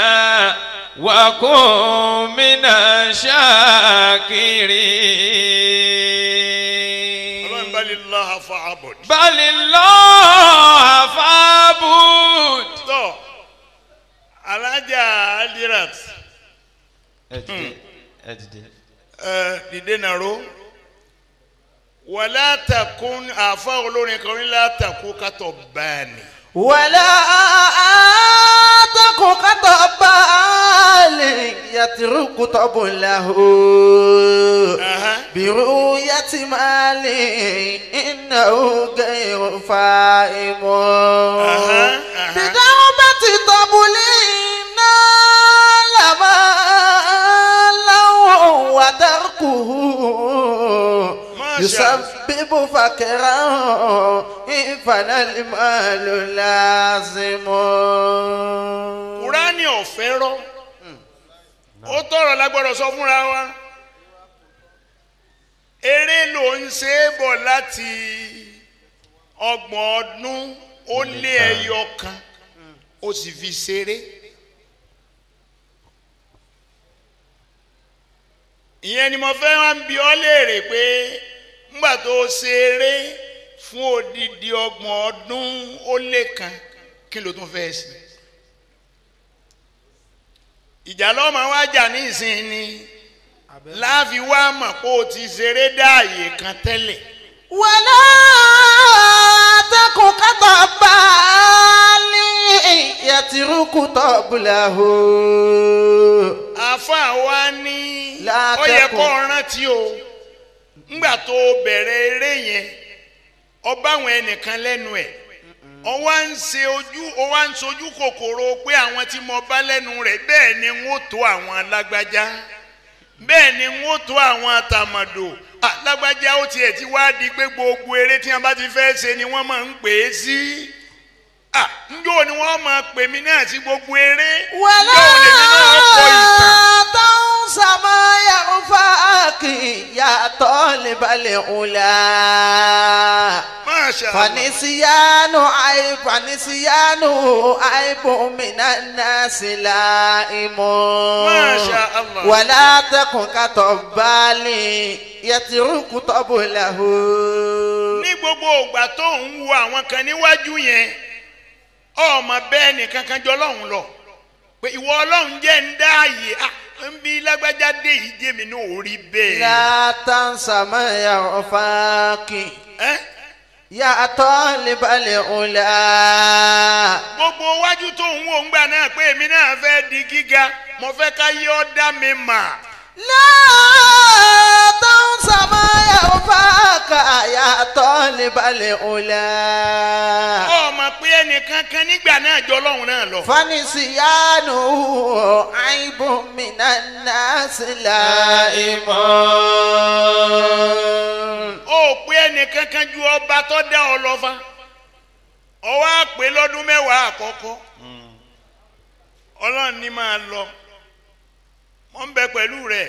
وكن من ọlọ́run الشاكرين bali laha fa'abud. بل الله فاعبد tọ́ alájà adirat ẹ dìde nàró wàlá takun àfa olórin kan ní látàkùn kátó báàní. ولا تك كطبال يترك طب له Aha. برؤية مال إنه غير فائم أها، أها. بدعوة طبل نال مالا وتركه ما شاء الله. يسبب فقرا إن فنى المال لازم kúránì ọ̀fẹ́ rọ ó tọrọ lágbọ́dọ̀ sọ fúnra wa eré ló ń ṣe é bọ̀ láti ọgbọ̀n ọdún ó lé ẹyọ kan ó sì fi ṣeré ìyẹn ni mo fẹ́ wá ń bi ọ́ léèrè pé ńgbà tó ṣeré fún odidi ọgbọ̀n ọdún ó lé kan kí ló tún fẹ́ sí ìjà lọ́mọ wa jà ní ìsìn ni láàfin wá mọ̀ pé o ti ṣeré dáàyè kan tẹ́lẹ̀ ولا قبله àáfàá wa ní La ó yẹ takun. kó rántí o ńgbà tó bẹ̀rẹ̀ eré yẹn ọba àwọn ẹnìkan lẹ́nu ẹ̀ ọ wá ń ṣe ojú ọ wá ń sojú kòkòrò pé àwọn tí mo bá lẹ́nu rẹ̀ bẹ́ẹ̀ ni n ó tó àwọn alágbájá bẹ́ẹ̀ ni n ó tó àwọn àtàmọ̀dò alágbájá ó tiẹ̀ ti wá di pé gbogbo eré tí wọ́n bá ti fẹ́ ṣe ni wọ́n máa ń pè é sí ah njó ni wọ́n máa pè mí náà sí gbogbo eré ولا njó lèmi náà kọ ìtàn. تنس ما ينفعك يا طالب العلا Masha Allah. فنسيان عيب فنسيان عيب من الناس لائم ما شاء الله. ولا تكن كطبال يترك طبله ní gbogbo ògbà tó ń wo àwọn kan níwájú yẹn ọmọ bẹ́ẹ̀ nìkan kan jọ ọlọ́run lọ pé ìwọ ọlọ́run jẹ́ ń dá àyè à ń bí lágbájá dé yìí jẹ́ mi náà ò rí bẹ́ẹ̀. لا تنس ما ينفعك Ẹ́, يا طالب العلا gbogbo wájú tó ń wo ńgbà náà pé èmi náà fẹ́ di gíga mo fẹ́ ká yé ọ́ dá mi mà. لا تنس ما ينفعك يا طالب العلا ọmọ pé ẹnìkan kan nígbà náà jọ ọlọ́run náà lọ. فنسيانه عيب من الناس لائم ó pé ẹnìkan kan ju ọba tó dá ọ lọ fa ọwọ́ àpè lọ́dún mẹ́wàá àkọ́kọ́ ọlọ́run ní máa lọ wọ́n ń bẹ pẹ̀lú rẹ̀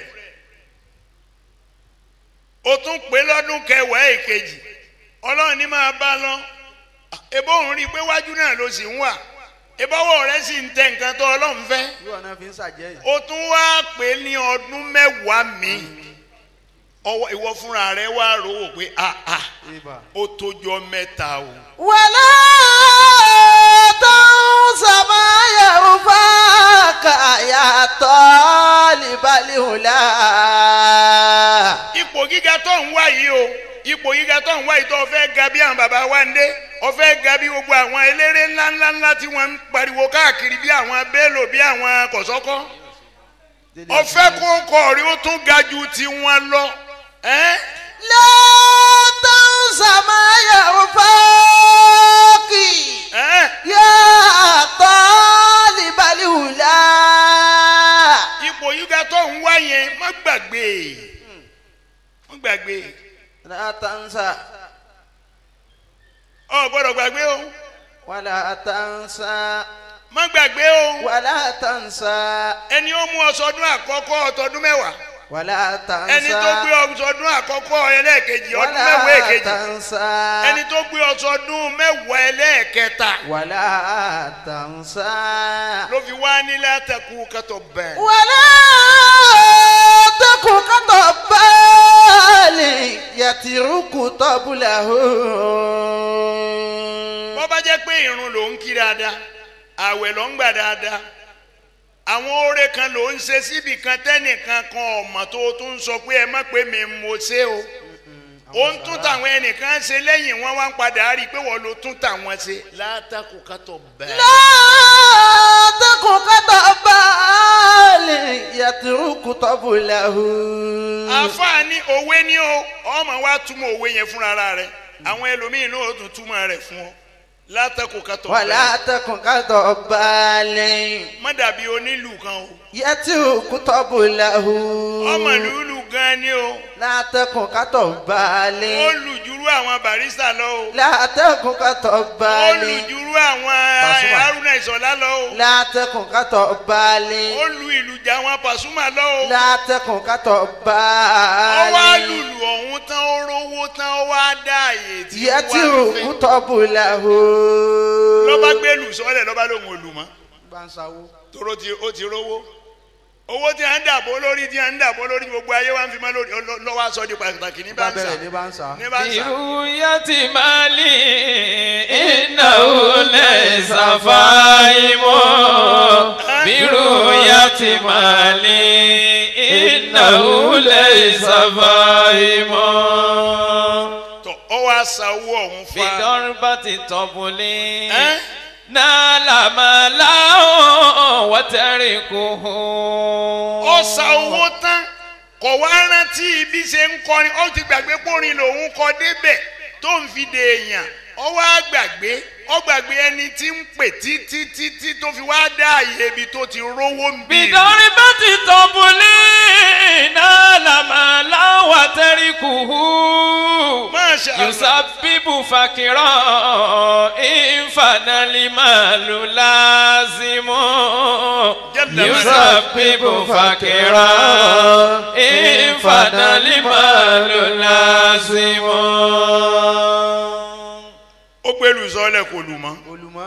o tún pé lọ́dún kẹwàá èkejì ọlọ́run ní máa bá lọ ebó òun rí i pé wájú náà ló sì ń wà ebọ́wọ́ rẹ̀ sì ń tẹ nǹkan tó ọlọ́run fẹ́ yóò náà fi ń ṣàjẹ́ o tún wá pé ní ọdún mẹ́wàá mi ọwọ́ ìwọ fúnra rẹ̀ wá rò ó pé ah ah yìí. ó tójọ́ mẹ́ta o. ولا تنس ما ينفعك يا طالب الهلا ipò gíga tó ń wá yìí o ipò gíga tó ń wá yìí tó o fẹ́ ga bí àwọn bàbá wa ń dé o fẹ́ ga bí gbogbo àwọn eléré ńláńlá ńlá tí wọ́n ń pariwo káàkiri bí àwọn Bello bí àwọn kọ̀sọ́kọ́ o fẹ́ kó kọ̀ rí o tún ga ju tiwọn lọ ẹ́ لا تنس ما ينفعك ẹ́ يا طالب الهلا ipò gíga tó ń wá yẹn má gbàgbé má gbàgbé لا تنس ọ gbọ́dọ̀ gbàgbé o ولا تنس má gbàgbé o ولا تنس ẹni ó mú ọsọdún àkọ́kọ́ ọtọdún mẹ́wàá ولا تنس ẹni tó gbé ọsọdún àkọ́kọ́ ẹlẹ́ẹ̀kejì ọdún mẹ́wàá ولا èkejì تنس ẹni tó gbé ọsọdún mẹ́wàá ẹlẹ́ẹ̀kẹta ولا تنس ló fi wá nílẹ̀ àtẹkù kẹtọ bẹ́ẹ̀. ولا تكن كطبال يترك طبله bọ́ bá jẹ́ pé irun ló ń kí dáadáa àwẹ̀ ló ń gbà dáadáa àwọn oore kan ló ń ṣe síbi kan tẹ́nìkan kan ọ̀mọ̀ tó tún ń sọ pé ẹ má pé mi mo ṣe o ó ń tún tàwọn ẹnìkan ṣe lẹ́yìn wọn wá ń padà rí i pé wọ́n ló tún tàwọn ṣe látàkù kátó bẹ́ẹ̀. لا تكن كطبال يترك طبله àfààní òwe ni o ọmọ wa túmọ̀ òwe yẹn fúnra rẹ̀ àwọn ẹlòmíín náà ó tún túmọ̀ rẹ̀ fún ọ látàkù kátó ولا bẹ́ẹ̀. تكن كطبال má dàbí onílù kan o يترك طبله ọmọ lùlù gan ni o لا تكن كطبال ó lù jùrú àwọn barista lọ o لا تكن ó كطبال lù jùrú àwọn Pasuma. haruna ìsọlá lọ o لا تكن كطبال ó lu ìlù jà àwọn pasuma lọ o لا تكن ó wá كطبال lùlù ọ̀hún tán ó rówó tán ó wá dá àyè tí ó wá يترك fẹ́ طبله lọ́ba gbé lù sọ́lẹ̀ lọ́ba lòun ò lù mọ́ tóró ti ó ti rówó owó tí a ń dàbò lórí tí a ń dàbò lórí gbogbo ayé wa ń fi mọ́ lórí ọlọ́- lọ́wọ́ aṣọ di pàtàkì ní báńsà ní báńsà برؤية مالي إنه ليس فاهم برؤية مالي إنه ليس فاهم tọ ọ wá sa owó ọ̀hún fa بضربة طبل ẹ́ نال ماله وتركه ó sa owó tán kò wá rántí bí ṣe ń kọrin ó ti gbàgbé pórin lòun kọ débẹ̀ tó ń fi de èèyàn ó wá gbàgbé ó gbàgbé ẹni tí ń pè títí títí tó fi wá dá àyè ibi tó ti rówó ń bì. بضربة طبل نال مالا وتركه ما شاء الله. يسبب فقرا إن فنى المال لازم جل يسبب فقرا إن فنى المال لازم ó gbẹlú sọlẹ kò lù mọ́ olùmọ́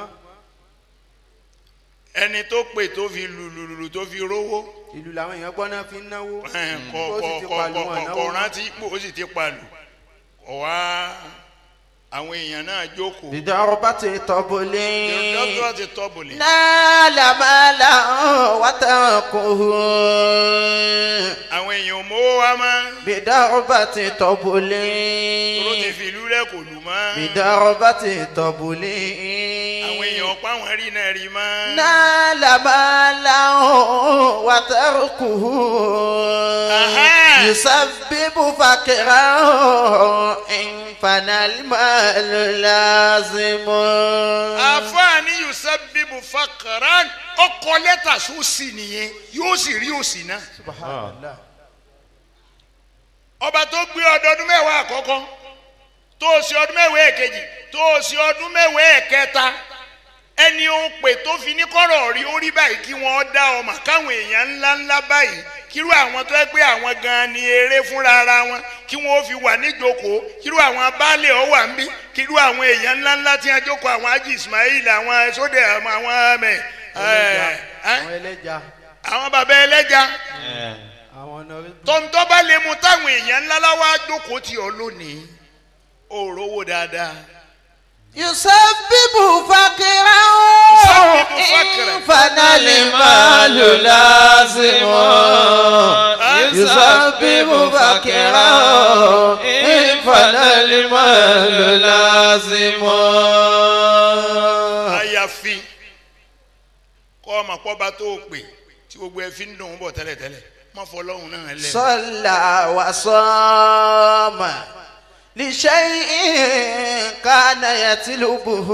ẹni tó pè tó fi lùlùlù tó fi rówó ìlú làwọn èèyàn gbọ́ náà fi ń náwó ẹ̀, kọ ó kọ sì ti kọ pàlù kọ wọn kọ náwó kọ rántí pò ó sì ti palù kọ wá àwọn èèyàn náà jókòó بضربة طبل dókítà ti tọ́bùlì. نال مالا وتركه àwọn èèyàn ò mówó wá mọ́ بضربة طبل tóró ti fi ìlú rẹ̀ kò lù mọ́ بضربة طبل àwọn èèyàn ọ̀pá wọn rí náà rí mọ́ نال مالا وتركه أها. يسبب فقرا إن فنى المال لازم àfáàní yusabibu fakaran ọkọ lẹ́tà sósì nìyẹn yóò sì rí òsì náà سبحان الله ọba tó gbé ọdọọdún mẹ́wàá àkọ́kọ́ tó o sí ọdún mẹ́wàá èkejì tó o sí ọdún mẹ́wàá ẹ̀kẹta ẹni ó pè tó fi ní kọ́rọ̀ rí ó rí báyìí kí wọ́n dá ọmọ káwọn èèyàn ńlá ńlá báyìí kírú àwọn tó ẹ pé àwọn gan ni eré fúnra ara wọn kí wọ́n fi wà níjókòó kírú àwọn baálé ọ wà ń bí kírú àwọn èèyàn ńlá ńlá tí wọ́n jókòó àwọn Haji Ismail àwọn sódẹ àwọn àwọn ẹmẹ ẹlẹ́ja ẹ àwọn ẹlẹ́ja àwọn bàbá ẹlẹ́ja àwọn ọ̀nà tọ́ntọ́ bá lè mu táwọn èèyàn ńlá láwá jókòó tì ọ́ lónìí ó rówó dáadáa. يسبب فقرا يسبب فقرا. إن فنى المال لازم يسبب فقرا إن فنى المال لازم àyàfi kọ́ ọmọ pọ́ba tó o pè tí gbogbo ẹ fi ń dùn ún bọ̀ tẹ́lẹ̀tẹ́lẹ̀ má fọlọ́hún náà lẹ̀. صلى وصام لشيء كان يطلبه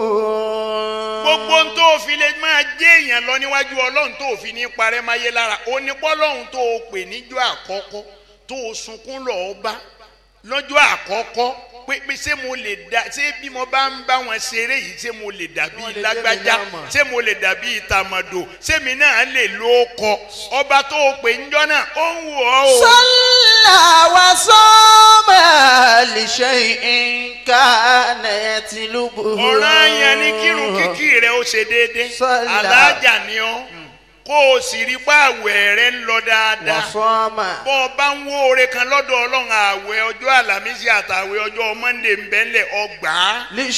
gbogbo ohun tó o fi lè máa jẹ́ èèyàn lọ níwájú ọlọ́run tó o fi ní parẹ́ máa yé lára onípọ́lọ́hún tó o pè níjọ́ àkọ́kọ́ tó o sunkún lọ́ọ́ bá lọ́jọ́ àkọ́kọ́ pé pé ṣé mo lè da ṣé bí mo bá ń bá wọn ṣeré yìí ṣé mo lè dàbí Wọ́n lè lágbájá jẹ́ mi náà mọ̀. ṣé mo lè dàbí tàmọ̀dò ṣé mi náà lè lo kọ ọba tó o pè níjọ́ náà ó ń wò ọ́ o. صلى وصام لشيء كان يطلبه ọ̀ràn yẹn ni kírun kíkì rẹ̀ ó ṣe déédé Sọ́là. alájà ni ọ́ kó o sì rí pé àwẹ̀ rẹ̀ ń lọ dáadáa وصام bọ́ ọ bá ń wó oore kan lọ́dọ̀ ọlọ́run àwẹ̀ ọjọ́ àlàmísì àtàwẹ̀ ọjọ́ mọ́ndé ń bẹ́lẹ̀ ọgbà á.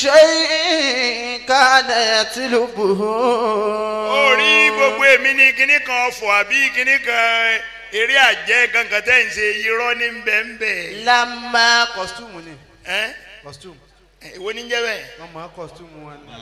لشيء كان يطلبه ó rí gbogbo èmi ní kinní kan ọ̀fọ̀ àbí kinní kan eré àjẹ́ kankan tẹ́ ń ṣe irọ́ ní bẹ́ẹ̀nbẹ́. لما costume ni ẹ́ costume èwo ní jẹ́ bẹ́ẹ̀ wọ́n máa costume wọn ni.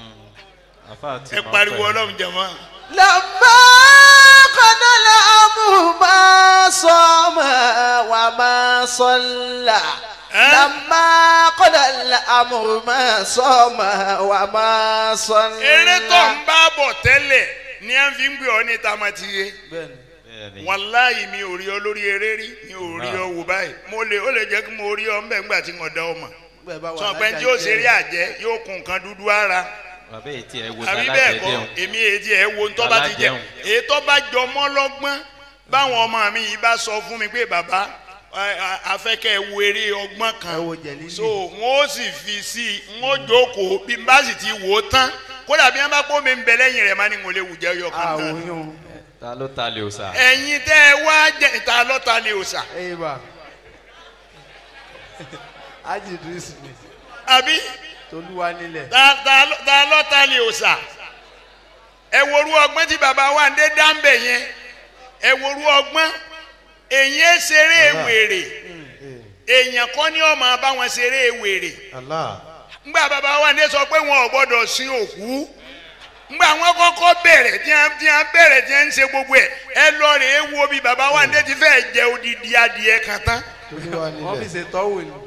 ẹ pariwo ọlọ́run jẹ̀mọ́. لما قد الأمر ما صام وما صلى أه؟ لما قد الأمر ما صام وما صلى eré tó ń bá bọ̀ tẹ́lẹ̀ ni à ń fi ń gbé ọ ní tamatiye. bẹ́ẹ̀ni wàláyé mi ò rí ọ lórí eré rí mi ò rí ọ wò báyìí mo lè ó lè jẹ́ kí mo rí ọ ńbẹ̀ ńgbà tí mo dá ọ mọ̀ bẹ́ẹ̀ bá wà sọ pé tí ó ṣe rí àjẹ́ yóò kun nǹkan dúdú ara bàbá ètí ẹ wo àbí bẹ́ẹ̀ kọ́ alájẹjẹun èmi èdè ẹ̀ wo ntọ́ bá ti jẹ Alájẹun. èyí tó bá jọ mọ́ lọ́gbọ́n báwọn ọmọ mi yìí bá sọ fún mi pé bàbá ẹ, a- afẹ́kẹ́ wo eré ọgbọ́n kan Ẹ wo jẹ̀lílì. so wọ́n ó sì fi sí i wọ́n ó jókòó bí n bá sì ti wò ó tán kódà bí wọ́n bá pọ́ mi ń bẹ lẹ́yìn rẹ̀ má ní mo lè wù jẹ́ yọkan náà àwòyún ta ló ta lè o sa. ẹ̀yin tẹ́ ẹ wá jẹ́ ìta lọ́ta lè òòsà ẹ̀yìn bá ájì idris ni àbí tolúwa nílẹ̀ ta ta ló- ta lọ́ta lè òòsà ẹ worú ọgbọ́n tí bàbá wa ń dé dáńbẹ̀ yẹn ẹ worú ọgbọ́n èyí ẹ ṣeré wèrè èèyàn kọ́ ni ọmọ bá wọn ṣeré wèrè Allah. ngbà bàbá wa ń dé sọ pé wọn ò gbọ́dọ̀ sin òkú ngbà wọn kọ́kọ́ bẹ̀rẹ̀ tí wọn tí wọn bẹ̀rẹ̀ tí wọn ń ṣe gbogbo ẹ ẹ lọ rè é wo bí baba wa ndé ti fẹ́ jẹ odidi adìẹ kan tán. wọ́n fi ṣe tọ́wò ni.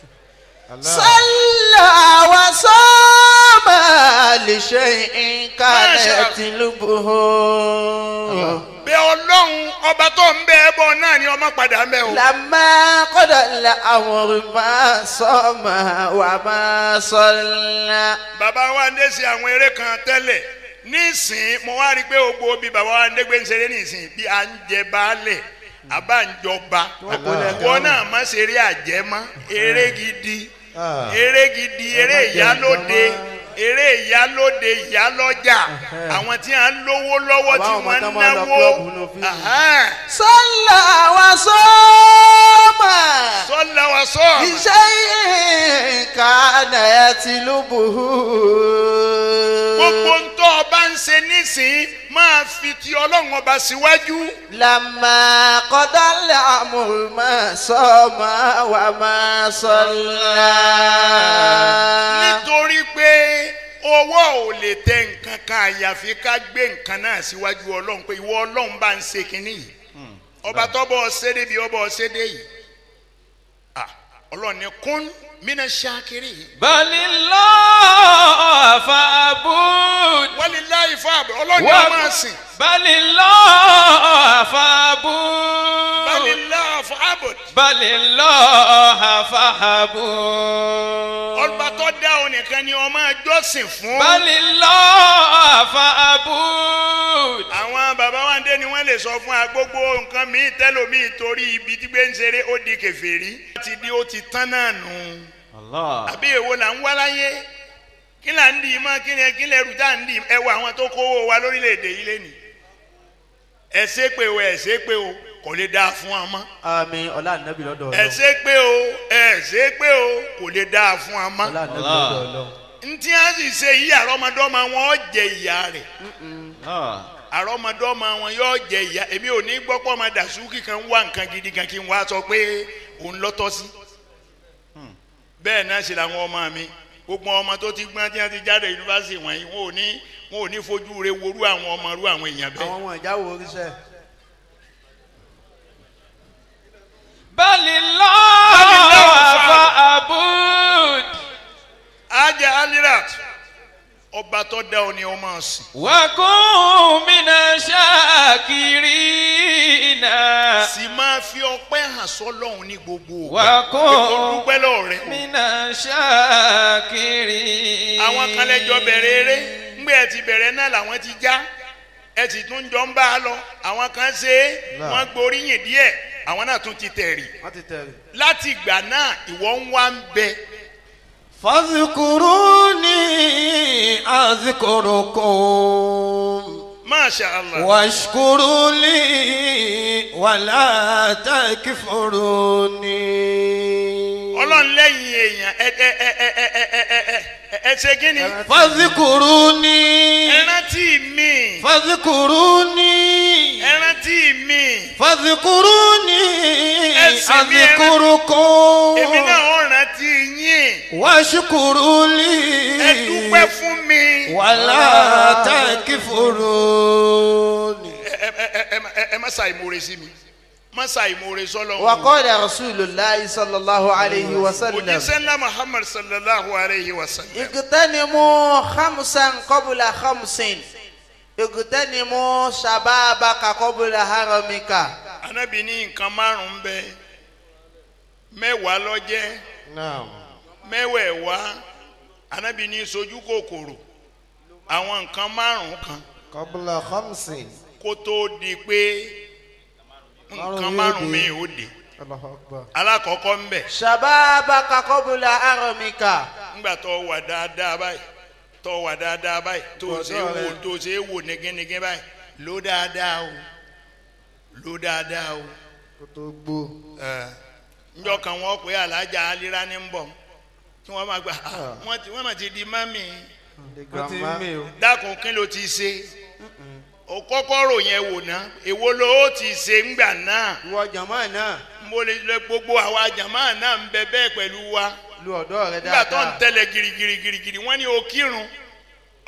صلى وصام لشيء ما شاء كانت لبه bẹ ọlọ́run ọba tó ń bẹ ẹ bọ̀ náà ni ọmọ padà ń bẹ o. لما قضى الأمر ما صام وما صلى baba wa ndé ṣe àwọn eré kan tẹ́lẹ̀ nísìn mo wá rí i pé gbogbo bí baba wa ndé gbé ń ṣeré nísìn bí à ń jẹ baálẹ̀ àbá ń jọba wọn náà má ṣeré àjẹmọ́ eré gidi eré gidi eré ìyálóde eré ìyálóde ìyálọ́jà àwọn tí a ń lówó lọ́wọ́ tí Àbáwọn wọ́n tó ń máa ń lọ náwó club nínú fíìmù. Ahán. صلى وصام sọ́lá wa sọ́ لشيء كان يتلبه gbogbo ń tọ́ ọba ń ṣe nísìn máa fi ti ọlọ́run ọba síwájú. لما قضى الأمر ما صام وما صلى nítorí pé owó ò lè tẹ nǹkan kan àyàfi ká gbé nǹkan náà síwájú ọlọ́run pé ìwọ ọlọ́run bá ń ṣe kínní yìí ọba tọ́bọ̀ ṣédé bí ọba ṣédé yìí Ah, ọlọ́run ní kún mina ṣákiri بل الله فاعبد walilayi fáàbù ọlọ́run ní Wa- ọmọ sìn بل الله فاعبد walilayi fáàbù بل الله فاعبد ọba tó dá ọ nìkan ni ọmọ jọ́sìn fún. بل الله فاعبد àwọn baba wa ń dé ni wọ́n lè sọ fún wa gbogbo nǹkan míì tẹ́lòmíì torí ibi tí gbé ń ṣeré ó di kèfèrí. ti di ó ti tán náà nù. الله àbí èwo là ń wá láyé kí là ń dì í mọ́ kí ni kí lè rú tá à ń dì í ẹ wo àwọn tó kówó wa lórílẹ̀‐èdè yìí lẹ́nu. ẹ ṣe pé o ẹ ṣe pé o kò lè dáa fún wa mọ́. àmín ọlá ànábì lọ́dọ̀ ẹ ọlọ́run ṣe pé o ẹ ṣe pé o kò lè dáa fún wa mọ́. ọlá ànábì Allah. lọ́dọ̀ ọlọ́run. ntí a sì ṣe yí àrọ́mọdọ́mọ wọn ó jẹ ìyá rẹ̀. الله àrọ́mọdọ́mọ wọn yóò jẹ ìyá èmi ò ní gbọ́ pọ́ ọmọ dàsúkì kan wá nǹkan gidi kan kí n wá sọ pé òun lọ́tọ́ sí. bẹ́ẹ̀ náà sì làwọn ọmọ mi gbogbo ọmọ tó ti gbọ́n tí wọ́n ti jáde yunifásitì wọ̀nyí wọn ò ní wọn ò ní fojú re worú àwọn ọmọ rú àwọn èèyàn àwọn bẹ́ẹ̀. ọmọ ìjáwó oríṣẹ́ بل الله فاعبد ajá alirat ọba tó dá ọ ni ọ máa sìn. وكن من الشاكرين sì máa fi ọpẹ́ hàn sọ́lọ́hún ní gbogbo ògbà. Wà kún. Pé kó dúpẹ́ lọ́ọ̀ rẹ̀ o. من الشاكرين àwọn kan lẹ́jọ́ bẹ̀rẹ̀ eré ńgbẹ́ ẹ ti bẹ̀rẹ̀ náà làwọn ti já ẹ sì tún jọ ń bá a lọ àwọn kan ṣe é wọ́n gboríyìn díẹ̀ àwọn náà tún ti tẹ̀rì wọ́n ti tẹ̀lé. láti ìgbà náà ìwọ ń wá ń bẹ فاذكروني أذكركم masha allah واشكروا لي ولا تكفروني ọlọ́run lẹ́yìn èèyàn ẹ ẹ ẹ ẹ ẹ ẹ ẹ ẹ ẹ ẹ ṣe kí ni فاذكروني ẹ rántí mi فاذكروني ẹ rántí mi فاذكروني Ẹ̀sìn mi, ẹ- أذكركم èmi náà ó rántí yín واشكروا لي ẹ dúpẹ́ fún mi ولا تكفروني ẹ ẹ ẹ ẹ ẹ ẹ má ṣàìmoore sí mi má ṣàìmoore sọ́lọ́run. وقال رسول الله صلى الله عليه وسلم òjíṣẹ́ ńlá muhammad sallallahu alayhi wa sallam. اغتنموا خمسا قبل خمس اغتنموا شبابك قبل هرمك anabi ní nǹkan márùn-ún bẹ mẹ́wàá lọ́jẹ́ نعم mẹ́wẹ̀ẹ̀wá anabi ní sojú kòkòrò àwọn nǹkan márùn-ún kan قبل خمس kó tó di pé nǹkan márùn-ún mi ò dé الله أكبر alákọ̀ọ́kọ́ ń bẹ̀ شبابك قبل هرمك ńgbà tó wà dáadáa báyìí tó wà dáadáa báyìí tó ṣe é wò tó ṣe é wò négénégé báyìí ló dáadáa o ló dáadáa o. كتب njọ kan wọn pè alájà alira ní bọ tí wọn máa gba ah, wọn ti wọn máa ti di mami wọ́n ti ń mí o. dákun kí ló ti ṣe o kọ́kọ́ rò yẹn wò ná èwo ló ó ti ṣe ńgbà náà ìwọ jàmọ́ náà mo lè lè gbogbo àwa jàmáà náà ń bẹ bẹ́ẹ̀ pẹ̀lú wa lu ọ̀dọ́ rẹ nígbà tó ń dáadáa. tẹ̀lé girigiri girigiri wọ́n ní o kírun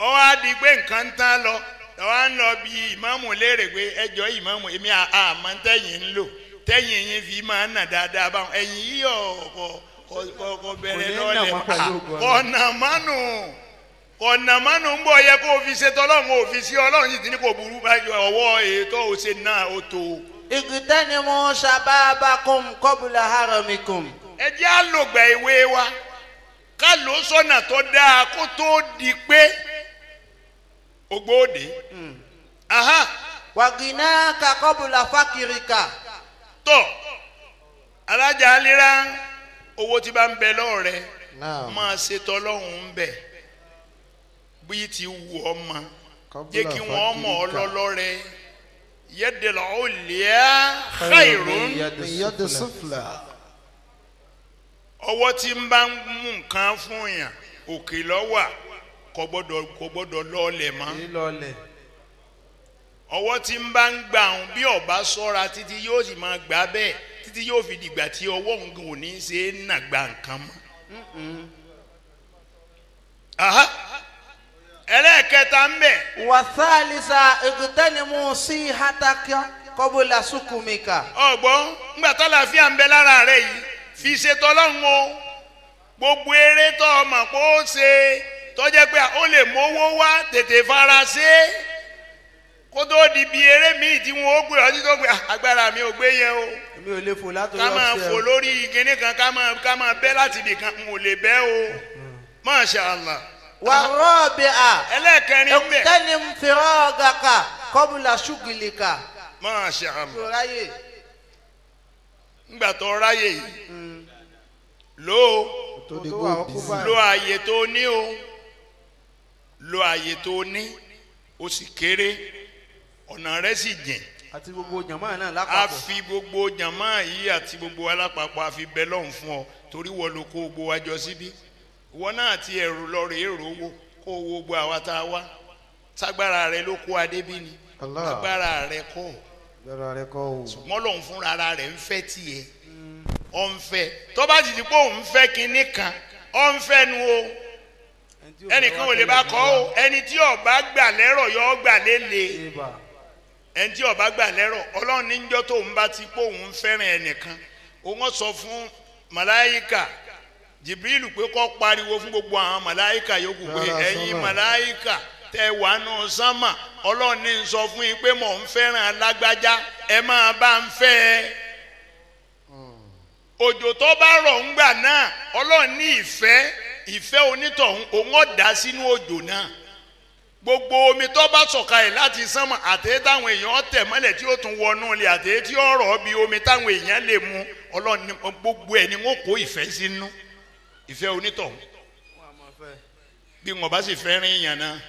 ọ wá di pé nǹkan ń tán lọ ọ wá ń lọ bí ìmáàmù léèrè pé ẹjọ́ ìmáàmù èmi àmọ́ tẹ́yìn ń lò tẹ́yìn yín fi máa ń nà dáadáa báwọn ẹ̀yìn yìí ọ̀kọ̀ kọ̀ bẹ̀rẹ̀ ní nà lọ́lẹ̀ wọ́n pẹ̀lú ògo Ọlọ́run. kọ̀nà mánu kọ̀nà mánu ń bọ̀ yẹ kó o fi ṣe tọ́lọ́run o fi sí ọlọ́run yìí tí ní kò burú báyìí ọwọ́ ètò òṣè náà ó tó o. اغتنموا شبابكم قبل هرمكم ẹ jẹ́ àlògbà ìwé wa ká ló sọ́nà tó dáa kó tó di pé ògbóde. aha وغناك قبل فقرك tọ́ alájà alira owó tí bá ń bẹ lọ́wọ́ rẹ Naam. máa ṣe tọ́lọ́hún ń bẹ̀ bí ti wù ọ́ ma Qabla jẹ́ kí wọ́n mọ̀ ọ́ fakirika. lọ́lọ́ rẹ yẹ́dẹ̀lọ́ ó lè á khairun Min yadi sufla. ọwọ́ tí ń bá ń mú nǹkan fún yàn òkè lọ́wà kò gbọ́dọ̀ kò gbọ́dọ̀ lọ́ọ̀lẹ̀ mọ́ lílọlẹ̀ ọwọ́ tí ń bá ń gbà ń bí ọba sọ́ra títí yóò sì máa gbà bẹ́ẹ̀ títí yóò fi dìgbà tí ọwọ́ nǹkan ò ní í ṣe é nà gba nǹkan mọ́. Aha. ẹlẹ́ẹ̀kẹta ń bẹ̀ wàthálísà اغتنموا صحتك قبل سقمك ọgbọ́n ńgbà tálàfíà ń bẹ lára rẹ yìí fi ṣe tọ́lọ́hún o gbogbo eré tó o mọ̀ pé ó ṣe tọ́jẹ́ pé ó lè mówó wá tètè fara ṣe é kó tó di bí eré míì tí wọn ó gbé ọtí tó gbé "Ah, agbára mi ò gbé yẹn o èmi ò lè fò látòrí ká máa ọ̀sẹ̀ fò o. lórí kinní kan ká máa ká máa bẹ́ láti ibì kan n ò lè bẹ́ o masha allah والرابعة ẹlẹ́ẹ̀kẹrin ń bẹ̀ اغتنم فراغك قبل شغلك masha allah ráyè ńgbà tó ráyè yìí lò ó. Tó di tó kó wà ó kú busy. báyìí. lo àyè tó ní o lo àyè tó ní o sì kéré ọ̀nà rẹ sì jìn àti gbogbo jàmáà náà a lápapọ̀ fi gbogbo jàmá yìí àti gbogbo alápapọ̀ a fi bẹ lọ́hùn fún ọ torí wọ́n ló kó gbogbo wa jọ síbí ìwọ náà ti ẹ̀rù lọ rèé rò wò kó o wo gbogbo àwa tá a wá ságbára rẹ ló kó adé bí ni Allah. agbára rẹ kọ́ Gbẹ̀rọ rẹ kọ́ o. ṣùgbọ́n lòun fúnra ara rẹ̀ ń fẹ́ tiẹ̀ ọ̀ ń fẹ́ tó bá sì ti pé òun fẹ́ kinní kan ọ̀ ń fẹ́ nu o Ẹni tí ò ẹnìkan bá ò lè bá kọ́ o ẹni tí ọba gbà lẹ́rọ̀ yọ ọ́ gbà lélẹ̀ Ibà. ẹni tí ọba gbà lẹ́rọ̀ ọlọ́run níjọ́ tó ń bá ti pé òun fẹ́ràn ẹnìkan òun sọ fún màláyíkà jibril pé kọ́ pariwo fún gbogbo àwọn màláyíkà yòókù pé Rárá, ẹ̀yin sánmà. màláyíkà tẹ wà nù sánmà ọlọ́run ní sọ fún yín pé mò ń fẹ́ràn alágbájá ẹ máa bá ń fẹ́ ẹ òjò tó bá rọ̀ ń gbà náà ọlọ́run ní ìfẹ́ ìfẹ́ onítọ̀hún òun ọ̀dà sínú òjò náà gbogbo omi tó bá sọ̀kalẹ̀ láti sánmọ̀ àtẹ̀yẹ táwọn èèyàn tẹ̀ mọ́lẹ̀ tí ó tún wọnú ilé àtẹ̀yẹ tí ó rọ̀ bí omi táwọn èèyàn lè mu ọlọ́run ní gbogbo ẹ̀ ni wọ́n kó ìfẹ́ sínú ìfẹ́ onítọ̀hún bí wọn bá sì fẹ́ rin èèyàn náà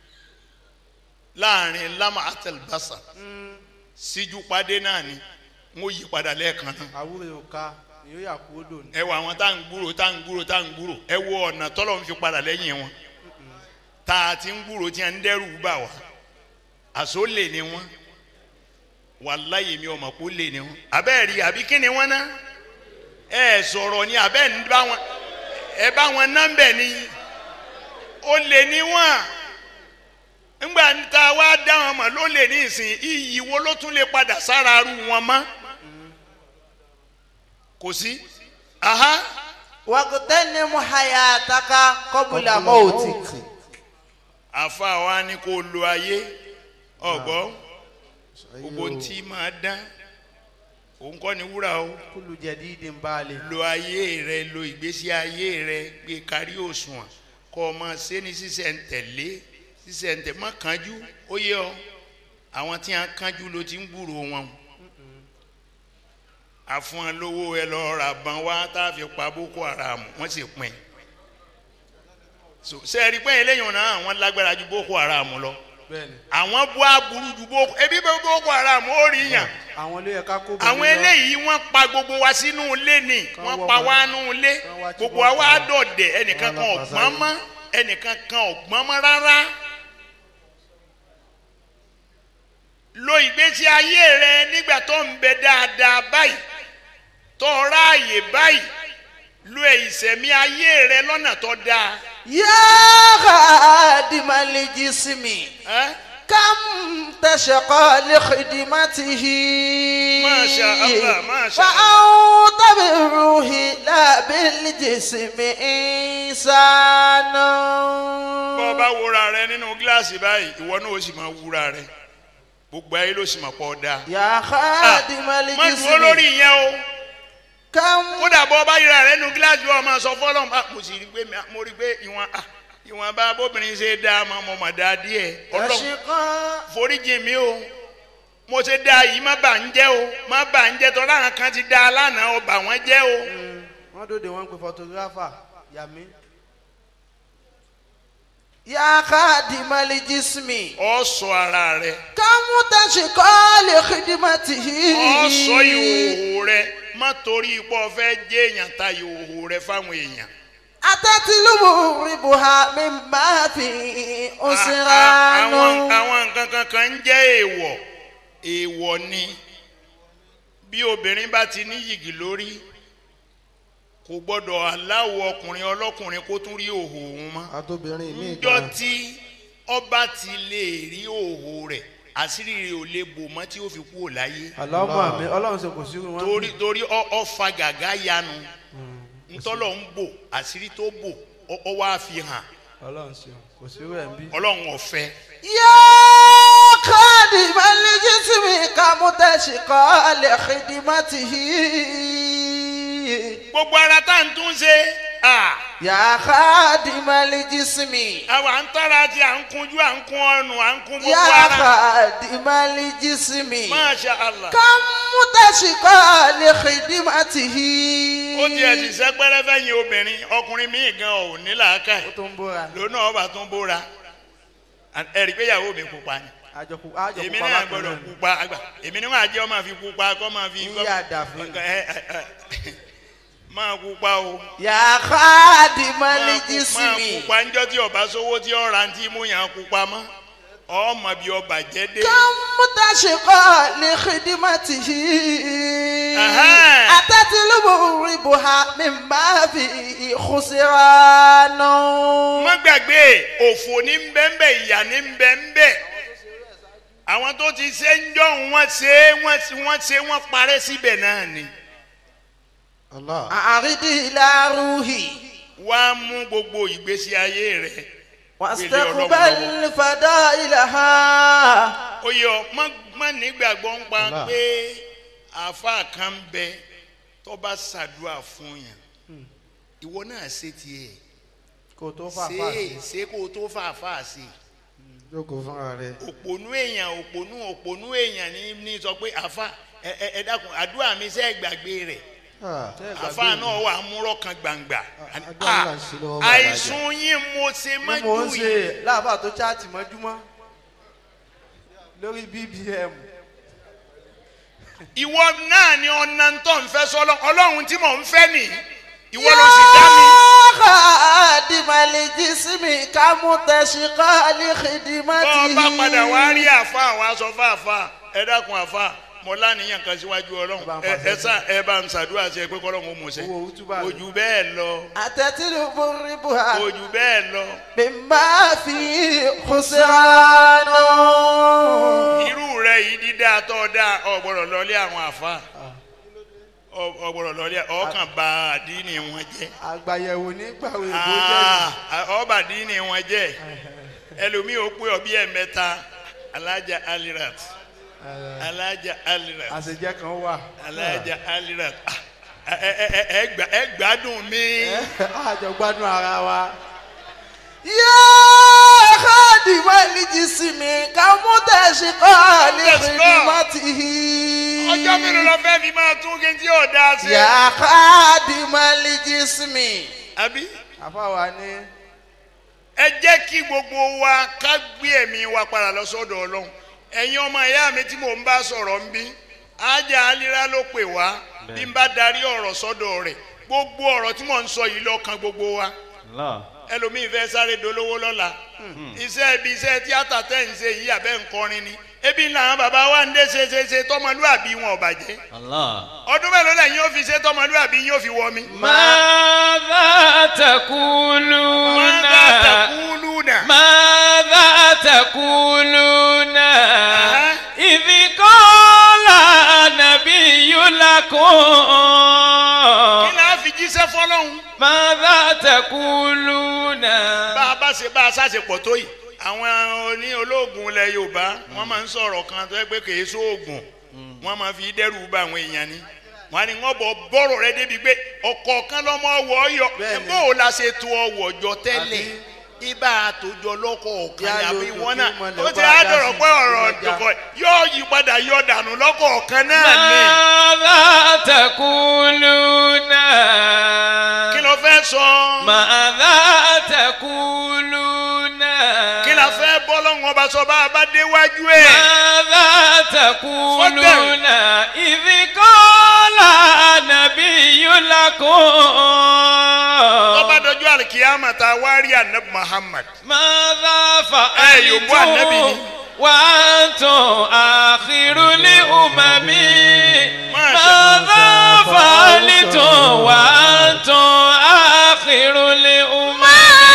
láàrin lama atelbasa síjú padé náà ni wọ́n yí padà lẹ́ẹ̀kan náà àwúrẹ́ òka ni yóò yà kú odò ní. ẹ wo àwọn tá à ń gbúrò tá à ń gbúrò tá à ń gbúrò ẹ wo ọ̀nà tọ́lọ̀ ń fi padà lẹ́yìn wọn tá a ti ń gbúrò tí a ń dẹ́rù bà wá àṣọ lè ní wọn wàláyé mi ọmọ kó lè ní wọn abẹ́ rí àbí kí ni wọn ná ẹ sọ̀rọ̀ ni abẹ́ ń bá wọn ẹ bá wọn nọ́mbẹ̀ ni ó lè ní wọn ńgbà tá a wá dá wọn mọ̀ ló lè ní ìsìn iyì wo ló tún lè padà sára arú wọn mọ́ kò sí aha wàgùtẹ́nimu hayataka kọ́bùlà mọ́ọ̀tì. àfa wa ni kò lo ayé ọgbọ gbogbo ntí máa dán òun kọ́ ni wúrà o kúlù jẹ̀dí ìdí ń balẹ̀. lo ayé rẹ lo ìgbésí ayé rẹ gbé kárí òṣùwọ̀n kọ́ ọ máa ṣe ní sísẹ̀ntẹ̀lé sísẹ̀ntẹ̀ má kánjú ó yẹ ọ àwọn tí wọn kánjú ló ti ń gbúrò wọn àfọn lówó ẹ lọ ra bàn wá tá a fi pa boko haram wọn sì pin so sẹ́ẹ̀rí pé eléyìí náà àwọn lágbára ju boko haram lọ bẹ́ẹ̀ni àwọn bú aburú ju boko ebi bẹ boko haram ó rí yàn àwọn ló yẹ ká kó bọ̀ àwọn nínú- eléyìí wọ́n pa gbogbo wa sínú ilé ni Kán wọ́n wọ́ pa wọn. wá nú ilé Kán wá tí gbogbo wọ́n wa pa. wá dọ̀dẹ̀ ẹnìkan kan Wọ́n lọ ọ̀gbọ́n pàṣẹ. mọ́ ẹnìkan kan ọ̀gbọ́n mọ́ rárá. lo ìgbésí ayé rẹ nígbà tó ń bẹ dáadáa báyìí tó ráàyè báyìí lo ìsẹ̀mí ayé rẹ lọ́nà tó dáa. yá khadimal الجسم ẹ́ كم تشقى لخدمته ما شاء الله، ما شاء فأنت بالروح لا بالجسم إنسان bọ́ ọ bá wúra rẹ nínú gíláàsì báyìí ìwọ náà ó sì máa wúra rẹ gbogbo ayé ló sì máa pọ̀ dáa. يا خادم má dúró الجسم lórí ìyẹn o كم kódà bọ́ ọ bá yíra rẹ nínú gíláàsì wọn máa sọ fọlọ́n bá mo sì rí pé mi- mo rí pé ìwọ̀n ah, ìwọ̀n bá bóbìnrin ṣe dáa máa mọ̀ mọ̀ dáa díẹ̀ ọlọ́run تشقى foríjì mi o mo ṣe dáa yìí má bà ń jẹ́ o má bà ń jẹ́ tọ́lá àwọn kan ti dáa lánàá o bà wọ́n jẹ́ o. wọ́n dòde wọ́n pe photographer yàmi. يا خادم الجسم ọ sọ ara rẹ كم تشقى لخدمته ọ sọ ìhòòhò rẹ má torí ipò fẹ́ jẹ́ èèyàn ta ìhòòhò rẹ fáwọn èèyàn. أتتلو ربها مما في A- a- أسران àwọn àwọn nǹkan kankan ń jẹ́ èèwọ̀ èèwọ̀ ni bí obìnrin bá ti ní yìgì lórí kò gbọ́dọ̀ aláwọ̀ ọkùnrin ọlọ́kùnrin kó tún rí òhò òun mọ́ àtòbìnrin mi níjọ́ gan tí ọba ti lè rí òhò rẹ̀ àṣírí rẹ̀ ò lè bò mọ́ tí ó fi kú ò láyé àlọ́mọ àmì ọlọ́run ṣe kò sí wọn. torí torí ọ- ọfà gàgá yanu ntọ́lọ̀ ń bò àṣírí tó bò ọ- ọ wá fi hàn ọlọ́run ṣe kò sí rẹ̀ ń bí. ọlọ́run ọ̀fẹ́ يا خادم الجسم كم تشقى لخدمته gbogbo ara tá à ń tún ṣe à يا خادم الجسم àwọn à ń tọ́ra tí à ń kunjú à ń kun ọrùn à ń kun gbogbo يا ara خادم الجسم masha allah كم تشقى لخدمته ó tiẹ̀ ti sẹ́pẹ́rẹ́ fẹ́yìn obìnrin ọkùnrin míì gan ò ní làákà ó tó ń bóra lónà ọba tó ń bóra ẹ̀rí pé ìyàwó mi pupa ni àjọkù àjọkù èmi náà gbọ́dọ̀ pupa àgbà èmi ni wọ́n á jẹ́ ọ máa fi pupa kọ́ máa fi Ń yà dàfin. ẹ- ẹ- ẹ- máa pupa o يا خادم máa pu- máa الجسم pupa ńjọ́ tí ọba sówó tí ọ̀rá tí mú yàn pupa mọ́ ọmọ bí ọba jẹ́ dé. كم تشقى لخدمته أها. أتتلب ربها مما فيه خسران má gbàgbé òfò ní bẹ́ńbẹ́ ìyà ní bẹ́ńbẹ́ àwọn tó ti ṣe ń jọ wọ́n ṣe é, wọ́n ṣe wọ́n ṣe wọ́n parẹ́ síbẹ̀ náà ni allah أعرض إلى روحي wá mú gbogbo ìgbésí ayé rẹ̀ واستقبل فضائلها ó yọ má má nígbàgbọ́ ń pa Allah. pé àáfàá kan ń bẹ tó bá ṣàdúrà fún yàn ìwọ náà ṣe tiẹ̀ kò tó fà ṣe fà é sí ṣe kó o tó fàáfàá sí i. jókòó fúnra rẹ òpònú èèyàn òpònú òpònú èèyàn ní ní sọ pé àfa ẹ ẹ ẹ dákun àdúrà mi sẹ́ gbàgbé rẹ̀ Ah, àfa náà wà múrọ̀ kan gbangba àdúrà náà ń ṣe lọ́wọ́ bàbá àìsùn yín mo ṣe ni mo ń mọ́jú ṣe yìí láàbà tó chaati mọ́júmọ́ lórí bbm ìwọ náà ni ọ̀nà tó ń fẹ́ sọ́lọ́ ọlọ́run tí mò ń fẹ́ nì ìwọ ló sì dá mi. خادم الجسم كم تشقى bọ́ ọ لخدمته bá padà wá rí àfa wa sọ fún àfa ẹ dákun àfa mo láníyàn kan síwájú ọlọ́run ẹ ẹ sá ẹ bá ń ṣàdúrà sí ẹ pé kọ́lọ́run ó mọ̀ ṣe owó òtúbà rẹ̀. ojú bẹ́ẹ̀ lọ أتتلب ربها ojú bẹ́ẹ̀ lọ. مما فيه خسران irú rẹ yìí dídá tó dá ọgbọdọ lọlé àwọn àfa ọgbọdọ lọlé ọkàn bá àdínì wọn jẹ àgbàyẹ̀wò nígbàwé ìbò jẹ́ Ah, ọba àdínì wọn jẹ ẹlòmíì ó pé ọbí ẹ̀mẹ́ta alájà alirat alájà alirat àṣejẹ́ kan wà. alájà alirat Ah, ẹ ẹ ẹ ẹ gbà- ẹ gbádùn mi àjọ gbádùn ara wa. yá خادم الجسم كم تشقى لخدمته ọjọ́ mélòó lọ fẹ́ fi máa tún kí n tí ò dáa sí. يا خادم الجسم àbí. àfàwà ni ẹ jẹ́ kí gbogbo wa ká gbé ẹ̀mí wa padà lọ sọ́dọ̀ ọlọ́run ẹ̀yin ọmọ ìyá mi tí mò ń bá sọ̀rọ̀ ń bí ajá alira ló pè wá bí n bá darí ọ̀rọ̀ sọ́dọ̀ rẹ̀ gbogbo ọ̀rọ̀ tí mò ń sọ yìí lọ́kàn gbogbo wa Allah. ẹlòmíín fẹ́ sáré dolówó lọ́la iṣẹ́ ibi iṣẹ́ tíátà tẹ̀ ń ṣe yìí àbẹ́ nkọrin ni ebi làwọn bàbá wa ń dé ṣe ṣe ṣe tọmọlúàbí wọn ò bàjẹ́ Allah. ọdún mélòó lẹ́yìn yóò fi ṣe tọmọlúàbí yóò fi wọ mi. ماذا تقولون mọ́tà takúlù náà. ماذا fọlọ́hún. ماذا تقولون bá a bá ṣe bá a ṣàṣepọ̀ tó yìí àwọn oní olóògùn ilẹ̀ yorùbá wọ́n máa ń sọ̀rọ̀ kan tó yẹ pé kì í sóògùn wọ́n máa fi dẹ́rù bá àwọn èèyàn ni wọ́n á ní wọ́n bọ̀ bọ́rọ̀ rẹ débi pé ọ̀kọ̀ọ̀kan lọ́mọ ọwọ́ ọyọ Bẹ́ẹ̀ni. bó o la ṣe tu ọwọ́ jọ tẹ́lẹ̀ ibà àtòjọ lọ́kọ̀ọ̀kan Yá àbí lójú wọn kí náà mọ̀lẹ́ ó ti bá á dá dọ̀rọ̀ sí pé ọ̀rọ̀ ọjà. ìdòkọ̀ yóò yí padà yọ dànù lọ́kọ̀ọ̀kan náà ni ماذا تقولون kí ló fẹ́ sọ ماذا تقولون kí la fẹ́ bọ́ lọ́wọ́ ọba sọ bá a bá déwájú ẹ̀. ماذا تقولون إذ قال نبي ọba لكم dọjọ́ alikiyama ta wá rí anabi muhammad. ماذا Eh, yòókù ànábì فعلتم ni. وأنتم آخر الأمم ما شاء ماذا فعلتم وأنتم آخر الأمم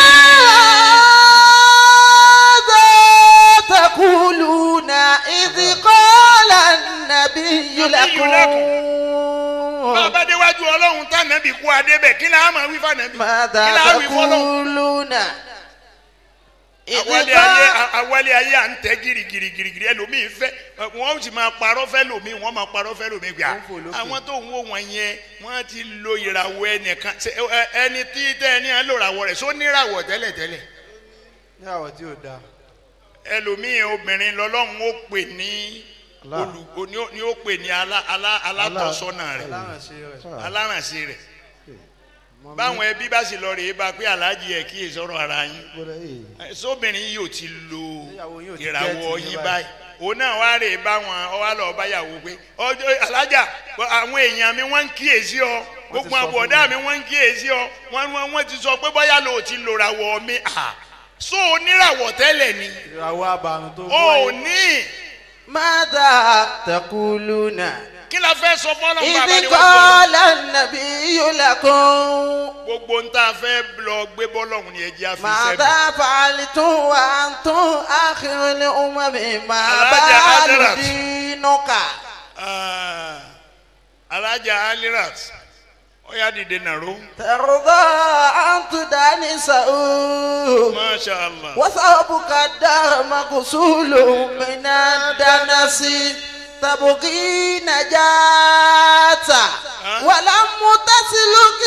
ماذا تقولون إذ قال النبي لكم bàbá déwájú ọlọ́run tá nàbì kú adébẹ̀ kí la máa wí fànàbì. kí ماذا la wí fọlọ́. تقولون إذ awálé ayé قال awálé ayé à ń tẹ girigirigirigiri ẹlòmíì fẹ́ wọ́n sì máa parọ́ fẹ́ lòmíì wọ́n máa parọ́ fẹ́ lòmíì gbà. Wọ́n fò lókè. àwọn tó ń wò wọ́n yẹn wọ́n ti lo ìràwọ̀ ẹnìkan ṣe, ẹ, ẹni tí tẹ́ ẹni à ń lo ìràwọ̀ rẹ̀ só níràwọ̀ tẹ́lẹ̀tẹ́lẹ̀. ní àwọ̀ tí ò dáa. ẹlòmíì obìnrin lọ́lọ́run ó pè ní Allah. olùkọ́ ni ó- ni ó pè ní alá- alá- alátọ́sọ́nà rẹ̀ alárànṣe rẹ̀. alárànṣe rẹ̀ báwọn ẹbí bá sì lọ rèé bá pé aláàjì ẹ kí èso ọ̀rọ̀ ara yín ẹ, sóbìnrin yìí ò ti lo Ìyàwó yín ò ti ìràwọ̀ gẹ́ẹ̀tì yín yín báyìí òun náà wá rèé bá wọn ọ wá lọ báyàwó pé ọjọ́ alájà àwọn èèyàn mi wọ́n ń kíyèsí ọ gbogbo sọ fún àbọ̀dá mi. mi wọ́n ń kíyèsí ọ wọ́n wọ́n wọ́n ti sọ pé bóyá lo ò ti lo ràwọ̀ mi à so oníràwọ̀ tẹ́lẹ̀ ni ìràwọ̀ àbàrùn tó o ò ní ماذا تقولون kí la fẹ́ sọ fọ́lọ́ bàbá ni إذ wọ́n gbọ́ قال النبي لكم gbogbo ń tá a fẹ́ lọ gbé bọ́lọ́hún ni ẹjẹ́ àfi sẹ́mi. ماذا فعلتم وأنتم آخر الأمم ما Alájà بال Hadirat. دينك Ah, alájà alirat ó yá dìde nàró ترضى أن تدانسه masha allah وثوبك الدار مغسول من الدنس تبغي نجاة ولم تسلك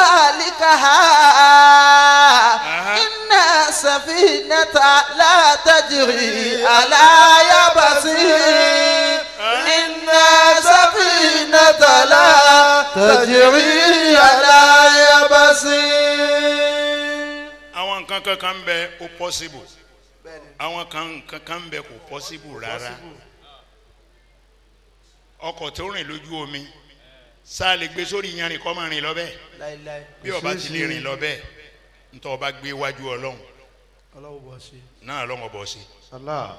مسالكها إن السفينة لا تجري على يبس إن السفينة لا تجري على يبس àwọn nǹkan kankan ń bẹ ó possible àwọn kan kankan ń bẹ kò possible rárá ọkọ̀ tó rìn lójú omi sáà lè gbé sórí yanrìn kọ́ máa rìn lọ bẹ́ẹ̀ láíláí bí ọba ti lè rìn lọ bẹ́ẹ̀ ntọ́ ọba gbé wájú ọlọ́run ọlọ́wọ́ bọ̀ ṣe. náà ọlọ́run ọbọ̀ sí Allah.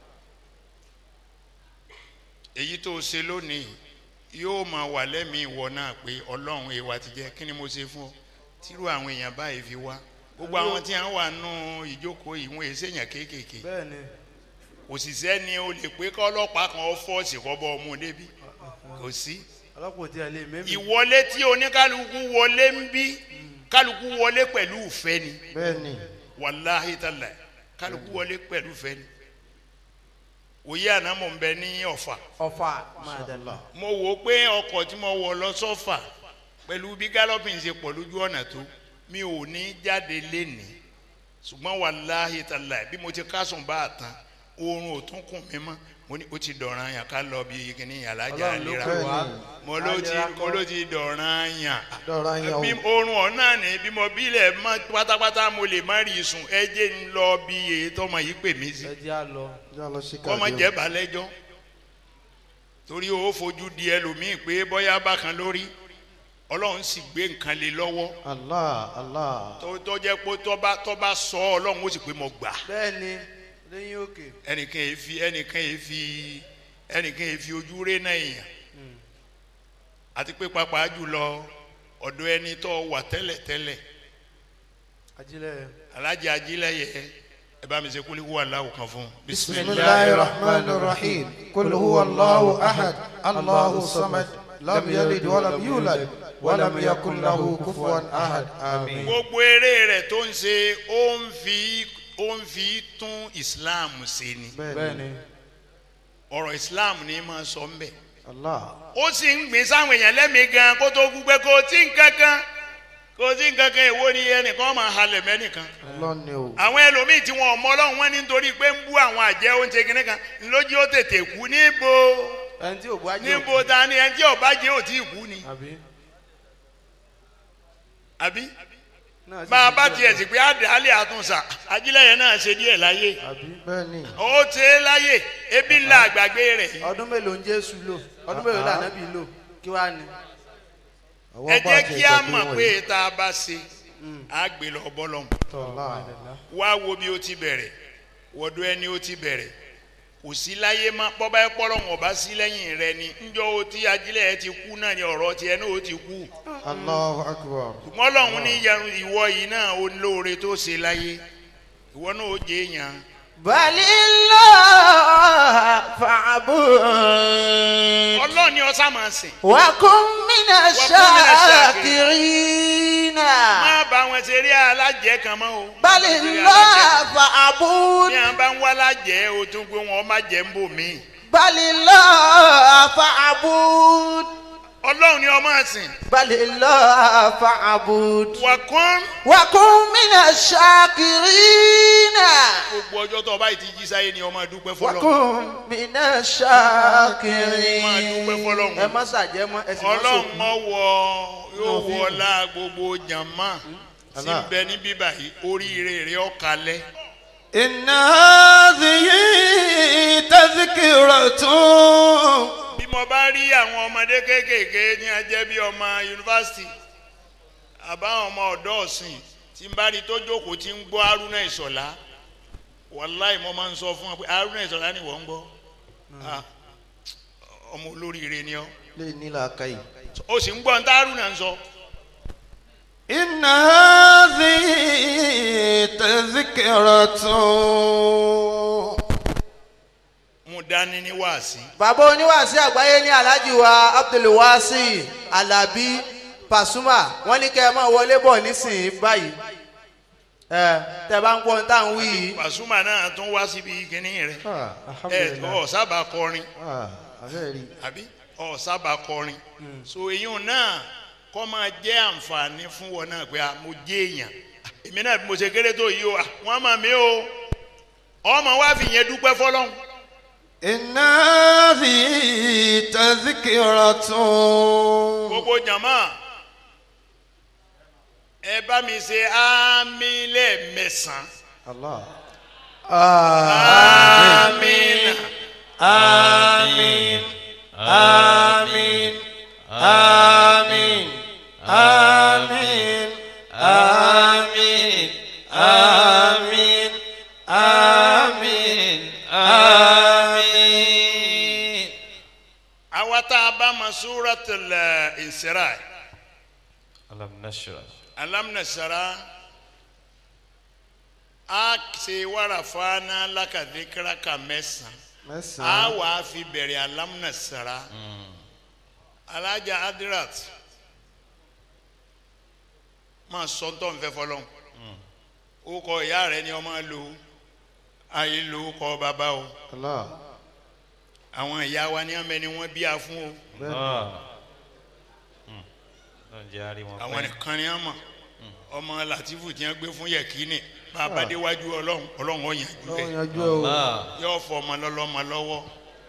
èyí tó o ṣe lónìí yóò máa wà lẹ́mìí ìwọ náà pé ọlọ́run èèwà ti jẹ́ kí ni mo ṣe fún ọ tírú àwọn èèyàn báyìí fi wá gbogbo àwọn tí wọ́n wà nù ìjókòó yìí wọ́n èsè èèyàn kéékèèké bẹ́ẹ̀ ni òṣìṣẹ́ ni o lè pé kọ́ ọlọ́pàá kan ọ fọ́ọ̀sì kọ́ bọ́ ọmú débi kò sí ọlọ́pàá ò tí a lè mẹ́mí. ìwọlé tí oníkálukú wọlé ń bí kálukú wọlé pẹ̀lú ìfẹ́ ni bẹ́ẹ̀ni wàláhí tàlà kálukú wọlé pẹ̀lú ìfẹ́ ni òye àná mò ń bẹ ní ọ̀fà ọ̀fà máa dàgbà. mo wò ó pé ọkọ̀ tí mo wọ̀ lọ sọ́fà pẹ̀lú bí galloping ṣe pọ̀ lójú ọ̀nà tó mi ò ní jáde lénìí ṣùgbọ́n wàláhì tàlà bí mo ti kásùn bá a tán oorun ò tún kùn mí mọ́ mo ní ó ti dọ̀ràn yàn ká lọ bí kíní alájà ọlọ́run ló àlera pè wá. mo ló ti mo ló ti dọ̀ràn yàn dọ́ra yẹn bí o oorun ọ̀nà ni bí mo bílẹ̀ mọ́ pátápátá mo lè má rí sùn ẹ jẹ́ ń lọ bí èyí tọmọ yìí pè mí sí ẹ jẹ́ à lọ. já lọ sí kọ́mọ kàdé jẹ́ balẹ̀jọ́ torí o fojú di ẹlòmíì pé bọ́yá bákan lórí ọlọ́run sì gbé nǹkan lé lọ́wọ́ Allah Allah tó tó jẹ́ pé tọ́ba tọ́ba sọ ọlọ́run ó sì pé mo gbà bẹ́ẹ̀ ni lẹ́yìn òkè. ẹnìkan yìí fi ẹnìkan yìí fi ẹnìkan yìí fi ojú ré náà èèyàn àti pé pàápàá jùlọ ọ̀dọ̀ ẹni tó wà tẹ́lẹ̀tẹ́lẹ̀ ajílẹ̀ alájà ajílẹ̀yẹ ẹ bá mi ṣe kúlíkù wà láwù kan fún un. بسم الله الرحمن الرحيم قل هو الله أحد الله الصمد لم يلد ولم يولد ولم يكن له كفوا أحد آمين gbogbo eré rẹ̀ tó ń ṣe ó ń fi ó ń fi tún islam ṣe ni بني ọ̀rọ̀ islam ni máa sọ ń bẹ̀ الله ó sì ń gbìn sáwọn èèyàn lẹ́mìí gan kó tó gbúgbẹ́ kó tí nǹkan kan kó tí nǹkan kan èwo ni ẹnìkan máa halẹ̀ mẹ́nìkan الله نيو àwọn ẹlòmíì tí wọn ò mọ ọlọ́run wọn ní nítorí pé ń bú àwọn àjẹ́ oúnjẹ kìnnì kan lójú ó tètè kú níbo ẹni tí ò bá jẹ́ níbo ta ni ẹni tí ọba jẹ́ ò tí ì kú ni àbí àbí náà sì bá a ti bá jẹ́ tiẹ̀ sì pé àdàlẹ́ àtúnṣà ajílẹ̀ yẹn náà ṣe díẹ̀ láyé بني ó ṣe é láyé ebi ńlá àgbàgbé rẹ̀ yìí. ọdún mélòó ń jésù lò ọdún mélòó là nábì lò kí wàá ní. ẹ jẹ́ kí a mọ̀ pé tá a bá ṣe á gbé lọ bọ́lọ́hún الله wá wo bí ó ti bẹ̀rẹ̀ wọ́dọ̀ ẹni ó ti bẹ̀rẹ̀ kò sí láyé má bọ́bá ẹ pọ́lọ́hún ọba sí lẹ́yìn rẹ ni ńjọ́ ó ti ajílẹ̀ ẹ ti kú náà ni ọ̀rọ̀ tiẹ̀ náà ó ti kú الله أكبر mọ́lọ́hún ní yẹn ìwọ yìí náà ó lóore tó ṣe láyé ìwọ náà ó jẹ́ èèyàn بل الله فاعبد ọlọ́run ni ọ̀sán máa sìn وكن من الشاكرين má bá wọn ṣe rí alájẹ kan mọ́ o بل الله فاعبد ní à ń bá ń wá alájẹ o tún pé wọn má jẹ́ ń bò míì بل الله فاعبد ọlọ́run ni ọ máa sìn بل الله فاعبد wà kán وكن من الشاكرين gbogbo ọjọ́ tó o bá yìí ti jí sáyé ni ọmọ dúpẹ́ fọlọ́ وكن من máa dúpẹ́ الشاكرين ẹ fọlọ́run má ṣàjẹ́ mọ́ ẹ sì má ọlọ́run sòkú. mọ̀ wọ yóò wọ ọlá gbogbo jàmá tí ń bẹ ní bíbà yìí oríire rẹ̀ ọ̀kalẹ̀ إن هذه تذكرة bí mo bá rí àwọn ọmọdé kéékèèké ní ajẹ́ bí ọmọ yunifásitì àbáwọn ọmọ ọ̀dọ́ ọ̀sìn tí ń bá rí tó jókòó tí ń gbọ́ haruna ìṣọ̀lá wàláì mo máa ń sọ fún wọn pé haruna ìṣọ̀lá ni wọ́n ń gbọ́ Ah, ọmọ olóríire ni ọ́ lè ní làákàyè. ó sì ń gbọ́ ní tá haruna ń sọ إن هذه تذكرة mo dání ní wáàsí bàbá oníwàásí àgbáyé ní alhaji wa abdulwasi alabi pasuma wọn ní kẹ́ ẹ máa wọlé bọ̀ nísìnyí báyìí ẹ tẹ bá ń gbọ́ ní táwọn wí yìí pàṣùmà náà tún wá síbi kínní rẹ Ah, ẹ alhamdulilayi. ọ sábà kọrin Ah, abẹ́rẹ́ rí. àbí ọ sábà kọrin so èyàn náà kọ́ máa jẹ́ àǹfààní fún wọn náà pé ah, mo jẹ́ èèyàn èmi náà bí mo ṣe kéré tó yìí o ah, wọ́n mọ̀ mí o ọmọ wa fi yẹn dúpẹ́ fọlọ́hún إن هذه تذكرة gbogbo jàmá ẹ bá mi ṣe ámì lẹ́ẹ̀mẹsàn Allah. ámì آمين آمين آمين آمين آمين آمين آمين آمين àwa tá a bá ma suratul Isra alam nashra alamnasara a ṣe wàràfàánà lákàdékàrà kà mẹ́sàn-án. a Mẹ́sàn-án. wà á fi bẹ̀rẹ̀ alámúnasara alájà adirat máa sọ tó ń fẹ́ fọlọ́n ó kọ ìyá rẹ ni ọmọ lò ayé lò ó kọ bàbá o Allah. àwọn ìyá wa ní ọmọ ẹni wọn bí a fún o Bẹ́ẹ̀ni. lọ́n jẹ́ àrí wọn àwọn pẹ́ nìkan ni wọn mọ ọmọ latifu tí wọn gbé fún yẹkínì bàbá déwájú ọlọ́run ọlọ́run ó yanjú Lọ́wọ́ rẹ̀ yanjú ẹ o. yóò fọ ọmọ lọ́lọ́mọ lọ́wọ́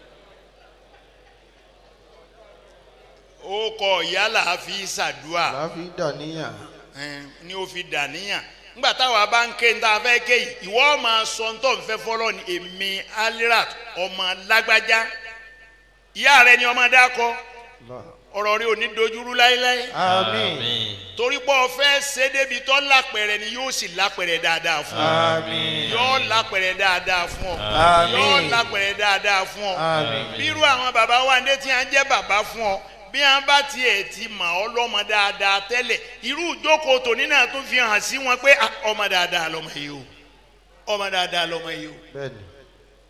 ó kọ ìyálà fi ṣàdúà Láfi dàníyàn. ẹn, ni ó fi dàníyàn nígbà táwa bá ń ké ní tá a fẹ́ ké yìí ìwọ máa sọ ń tọ́ ń fẹ́ fọlọ́ ni èmi alirat ọmọ lágbájá ìyá rẹ ni ọmọ dákọ Allah. ọ̀rọ̀ rẹ ò ní dojúrú láéláé Àmín. torí pé ọ̀fẹ́ ṣédébi tó lápẹ̀rẹ̀ ni yóò sì lápẹ̀rẹ̀ dáadáa fún ọ آمين yóò lápẹ̀rẹ̀ dáadáa fún ọ Àmín. yóò lápẹ̀rẹ̀ dáadáa fún ọ Àmín. bírú àwọn bàbá wa ní tí wọ́n jẹ́ bàbá fún ọ bí wọ́n bá tiẹ̀ ti mọ̀ ọ́ lọ́mọ dáadáa tẹ́lẹ̀ irú ìjókòó tòní náà tún fi hàn sí wọn pé ah, ọmọ dáadáa lọ́mọ yìí o ọmọ dáadáa lọ́mọ yìí o Bẹ́ẹ̀ni.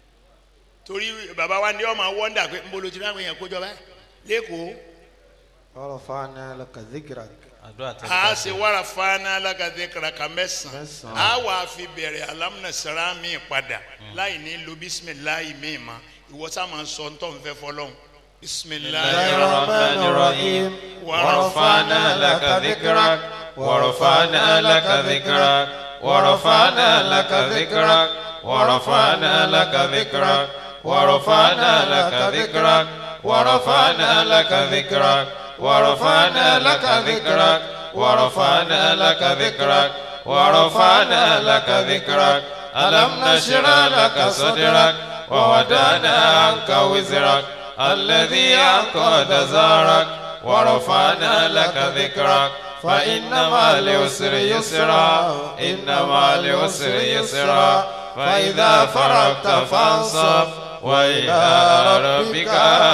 torí bàbá wa ní ọmọ wọ́ndà pé nbolo tí láwọn èèyàn kójọ báyìí lẹ́kọ̀ọ́ ورفعنا لك ذكرك àdúrà tẹ a ṣe wàrà fana alágàdé karaka mẹ́sàn-án Mẹ́sàn-án. a wà fi bẹ̀rẹ̀ alámúnasara mi padà láì ní lo bisimilayi mi ma ìwọ sá máa sọ ń tọ́ ń fẹ́ fọlọ́hún bisimilayi الرحمن الرحيم ورفعنا لك ذكرك ورفعنا لك ذكرك ورفعنا لك ذكرك ورفعنا لك ذكرك ورفعنا لك ذكرك ورفعنا لك ذكرك ورفعنا لك ذكرك ورفعنا لك ذكرك ورفعنا لك ذكرك ألم نشرح لك صدرك ووضعنا عنك وزرك الذي أنقض ظهرك ورفعنا لك ذكرك فإن مع العسر يسرا إن مع العسر يسرا فإذا فرغت فانصب وإلى ربك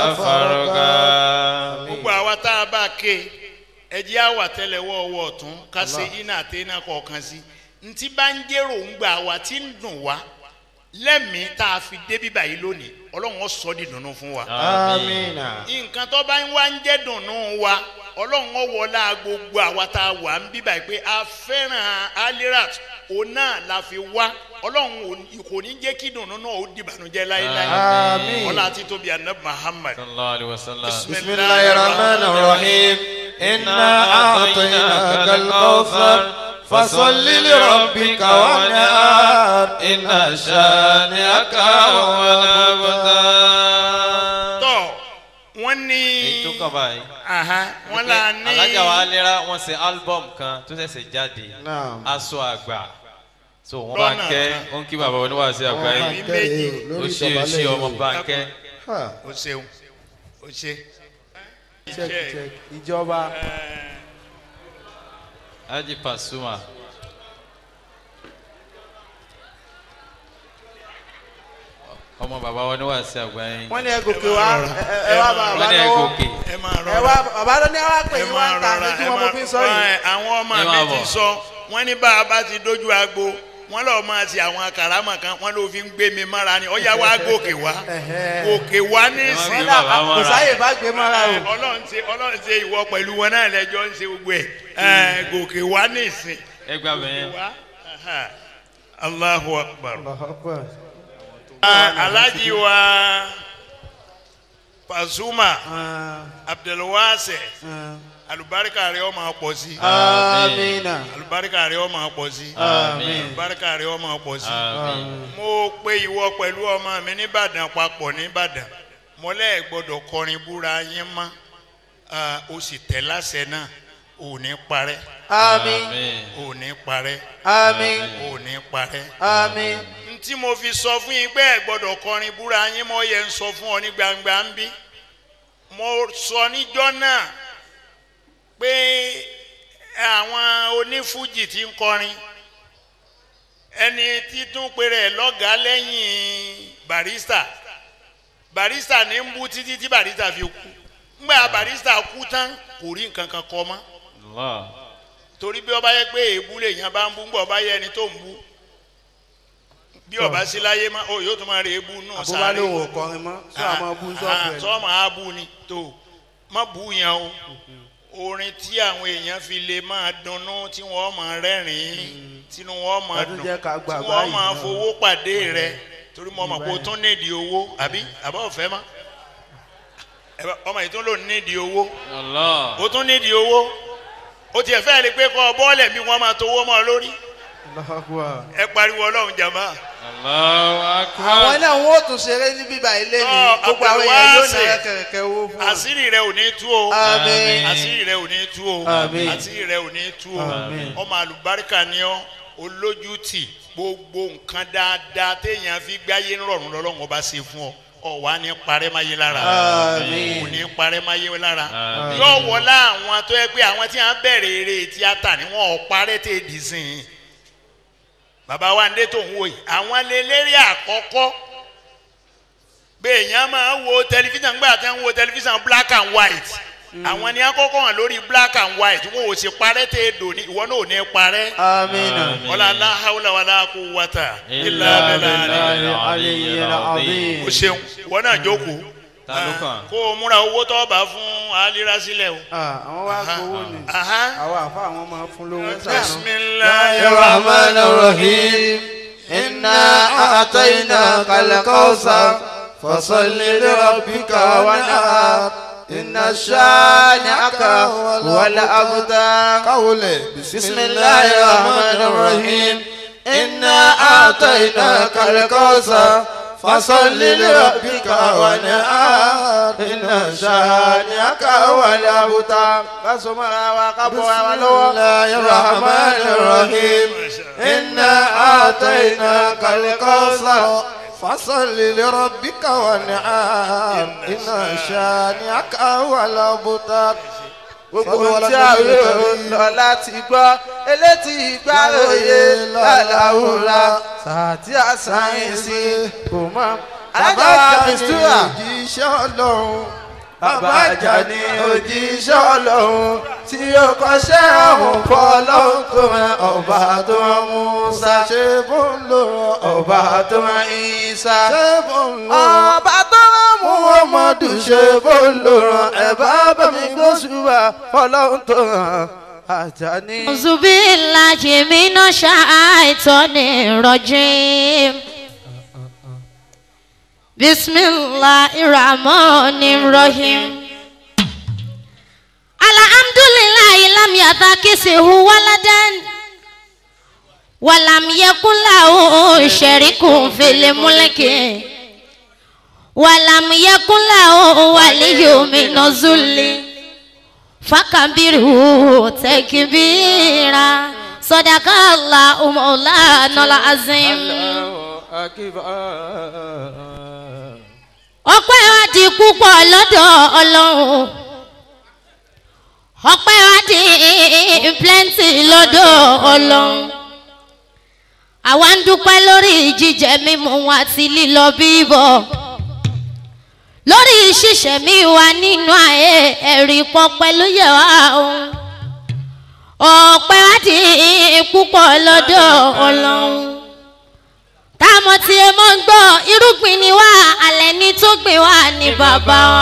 فارغب gbogbo àwa tá a bá ké ẹjẹ́ àwà tẹ́lẹ̀wọ́ ọwọ́ ọ̀tún ká ṣe iná àti iná kọ̀ọ̀kan sí ntí bá ń jẹ́rò ń gbà wá tí ń dùn wá lẹ́mìí tá a fi dé bíbá yìí lónìí ọlọ́run ó sọ di dùnú fún wa. آمين nǹkan tó bá ń wá ń jẹ́ dùnú wa ọlọ́run ó wọlá gbogbo àwa tá a wà ń bíbá yìí pé a fẹ́ràn alirat òun náà la fi wá ọlọ́run ò- kò ní jẹ́ kí dùnú náà ó dìbànújẹ́ láéláé آمين ọlá títóbi anabi muhammad. صلى الله عليه وسلم بسم الله الرحمن الرحيم إنا أعطيناك الكوثر فصل لربك وانحر إن شانئك هو الأبتر tọ́ wọ́n ní. èyí tó kàn báyìí. Aha, wọ́n là ní. alájà wa lera wọn ṣe album kan tó ṣẹ̀ṣẹ̀ jáde Naam. aṣọ àgbà so wọn bá Lọ́nà kẹ́ kan. ó ń kí bàbá oníwàásí àgbáyé Àmì méjì. ó ṣe é ṣe ọmọ bá kẹ́ Ha, o ṣeun o ṣe. check check ìjọba Haji Pasuma ọmọ bàbá oníwàásí àgbáyé wọ́n ní ẹ gòkè wá ẹ- ẹ- ẹ wá bá wọn bàbá ní ẹ lọ́wọ́ gòkè ẹ máa ẹ rọra wá bàbá ló ní ẹ wá pè ẹ yín wá máa ń ta rọra àti ẹ wọn mo fi ń sọ yìí. máa àwọn ọmọ Ẹ máa mi ti bọ̀. sọ wọ́n ní bá a bá ti dójú agbo wọ́n lọ́ọ́ máa ti àwọn karama kan wọ́n ló fi ń gbé mi mára ni ọ̀yá wa gòkè wá Ẹ̀hẹ́. gòkè wá nísìnyí. wọ́n náà bàbá kò mọ́ra. sáyè bá gbé mọ́ra o. ọlọ́run ṣe ọlọ́run ṣe ìwọ pẹ̀lú wọn náà lẹ́jọ́ ń ṣe gbogbo ẹ̀ ẹ̀ gòkè wá nísìn. ẹ gbà bẹ́ẹ̀ wá aha. Allahu akbar. Allahu Akbar. Ah, Alhaji wa Pasuma Ah, Abdulwase ah. alubarika rẹ ọmọ pọ̀ sí amina alubarika rẹ ọmọ pọ̀ sí Àmín. alubarika rẹ ọmọ pọ̀ sí. àmín mo pe ìwọ pẹ̀lú ọmọ mi nìbàdàn papọ̀ nìbàdàn mọ́lẹ́ gbọ́dọ̀ kọrin búra yín mọ́ Ah, o sì tẹ̀ láṣẹ náà ò ní parẹ́ àmín àmín ò ní parẹ́ àmín ò ní parẹ́. àmín ntí mo fi sọ fún yín pé ẹ gbọ́dọ̀ kọrin búra yín mọ́ yẹ ń sọ fún ọ ní gbangba ń bí mo sọ níjọ́ náà pé àwọn onífújì tí ń kọrin ẹni títún péré lọ́gàá lẹ́yìn barista barista ní ń bú títí tí barista fi kú ngbà barista kú tán kò rí nǹkan kan kọ mọ́ Allah torí bí ọba yẹ pé èébú lèèyàn bá ń bú ngbà ọba yẹ ẹni tó ń bú bí ọba sí láyé má ó yóò tún máa rí èébú nù àbúrò lòun ò kọrin mọ́ sọ àmọ́ bú sọ́ọ̀bù ẹ̀ sọ máa bú ni tó má bú yẹn o orin tí àwọn èèyàn fi lè máa dunnú tí wọ́n máa rẹ́rìn-ín tínú wọn máa Ọdún dùn jẹ́ ká gbà tí wọ́n báyìí máa náà. fowó pàdé rẹ torí mo mọ̀ pé o tún nídìí owó àbí àbá ọ̀fẹ́ mọ́ ẹ bá- ọmọ yìí tún lò nídìí owó Allah o tún nídìí owó o tiẹ̀ fẹ́ rí i pé kọ́ bọ́ọ̀lẹ̀ bí wọ́n máa towó mọ́ ọ lórí Allahu Akbar. ẹ pariwo ọlọ́run jàmbá. Allahu akbar àwọn náà wọn ò tún ṣeré ní bíbá ilé ni Ọ, gbogbo àwọn èèyàn yóò Abdulwasi. náà kẹ̀kẹ́ owó fún wọn. àṣírí rẹ ò ní tú o àmín àṣírí rẹ ò ní tú o Àmín. àṣírí rẹ ò ní tú o Àmín. ọmọ àlùbáríkà ni ọ olójútì gbogbo nǹkan dáadáa téèyàn fi gbáyé ń rọrùn lọ́lọ́run ọba ṣe fún ọ ọ̀wá ní parẹ́ máyé lára Àmín. kò ní parẹ́ máyé lára Àmín. yóò wọlá àwọn tó yẹ pé àwọn tí wọ́n bẹ̀rẹ̀ eré tíátà ni wọ́n ò parẹ́ tè dì sí i bàbá wa ń dé tó ń wò yìí àwọn lélẹ́rìí àkọ́kọ́ bẹ́ẹ̀yàn máa ń wo tẹlifíṣàn gbà tẹ́ ń wo tẹlifíṣàn black and white àwọn ni àkọ́kọ́ hàn lórí black and white wọn ò sì parẹ́ tẹ́ ẹ dò ní ìwọ náà ò ní parẹ́ àmín Àmín. wala la hawla wala quwwata illa Illa billahi billahi Aliyyil al-aliyyil azim. azim. o ṣeun ìwọ náà jókòó ta ló kàn. kó o múra owó tó bá fún alira sílẹ̀ o. àwọn wá gbowó ni Aha. àwọn àfa àwọn máa fún lówó bisimilayi الرحمن الرحيم إنا أعطيناك الكوثر فصل لربك وانحر إن شانئك هو الأبتر قولي بسم الله الرحمن الرحيم إنا أعطيناك الكوثر فصل لربك وانحر إن شانئك هو الأبتر kásò mọ́ra wa ká bọ́ wa بسم lọ́wọ́. الله الرحمن الرحيم إنا آتيناك الكوثر فصل لربك وانحر إن شانئك هو الأبتر gbogbo tí a rí lọ láti gbọ́ elétí ìgbàlóye lálàúra sàtí àsáyẹ̀nsì kò mọ́. alájà wa mistura òjíṣẹ́ ọlọ́run bàbá àjà ní òjíṣẹ́ ọlọ́run tí ó kọ́ṣẹ́ ọ̀hún fọ́ ọlọ́run tó rán ọba tó rán musa ṣe bó ń lò ọba tó rán isa ṣe bó ń lò ọba tó rán muhammadu ṣe bó ló rán ẹ bá bá mi gbósùbà fọlọ́run tó rán àjà ní. أعوذ بالله من الشيطان الرجيم بسم الله الرحمن الرحيم الحمد لله لم يتخذه ولدا ولم يكن له شريك في الملك ولم يكن له ولي من الذل فكبره تكبيرا صدق الله مولانا العظيم ọpẹ́ wa di púpọ̀ lọ́dọ̀ ọlọ́run ọpẹ́ wa di plenty lọ́dọ̀ ọlọ́run àwa ń dúpẹ́ lórí jíjẹ mímu wa àti lílọ bíbọ̀ lórí ṣíṣẹ́ mi wà nínú ayé ẹ̀rí pọpẹ́ ló yẹ wá òun ọpẹ́ wa di púpọ̀ lọ́dọ̀ ọlọ́run táwọn tí ẹ mọ́ ń gbọ́ irúgbìn ni wá alẹ́ ní tó gbìn wá ní bàbá wa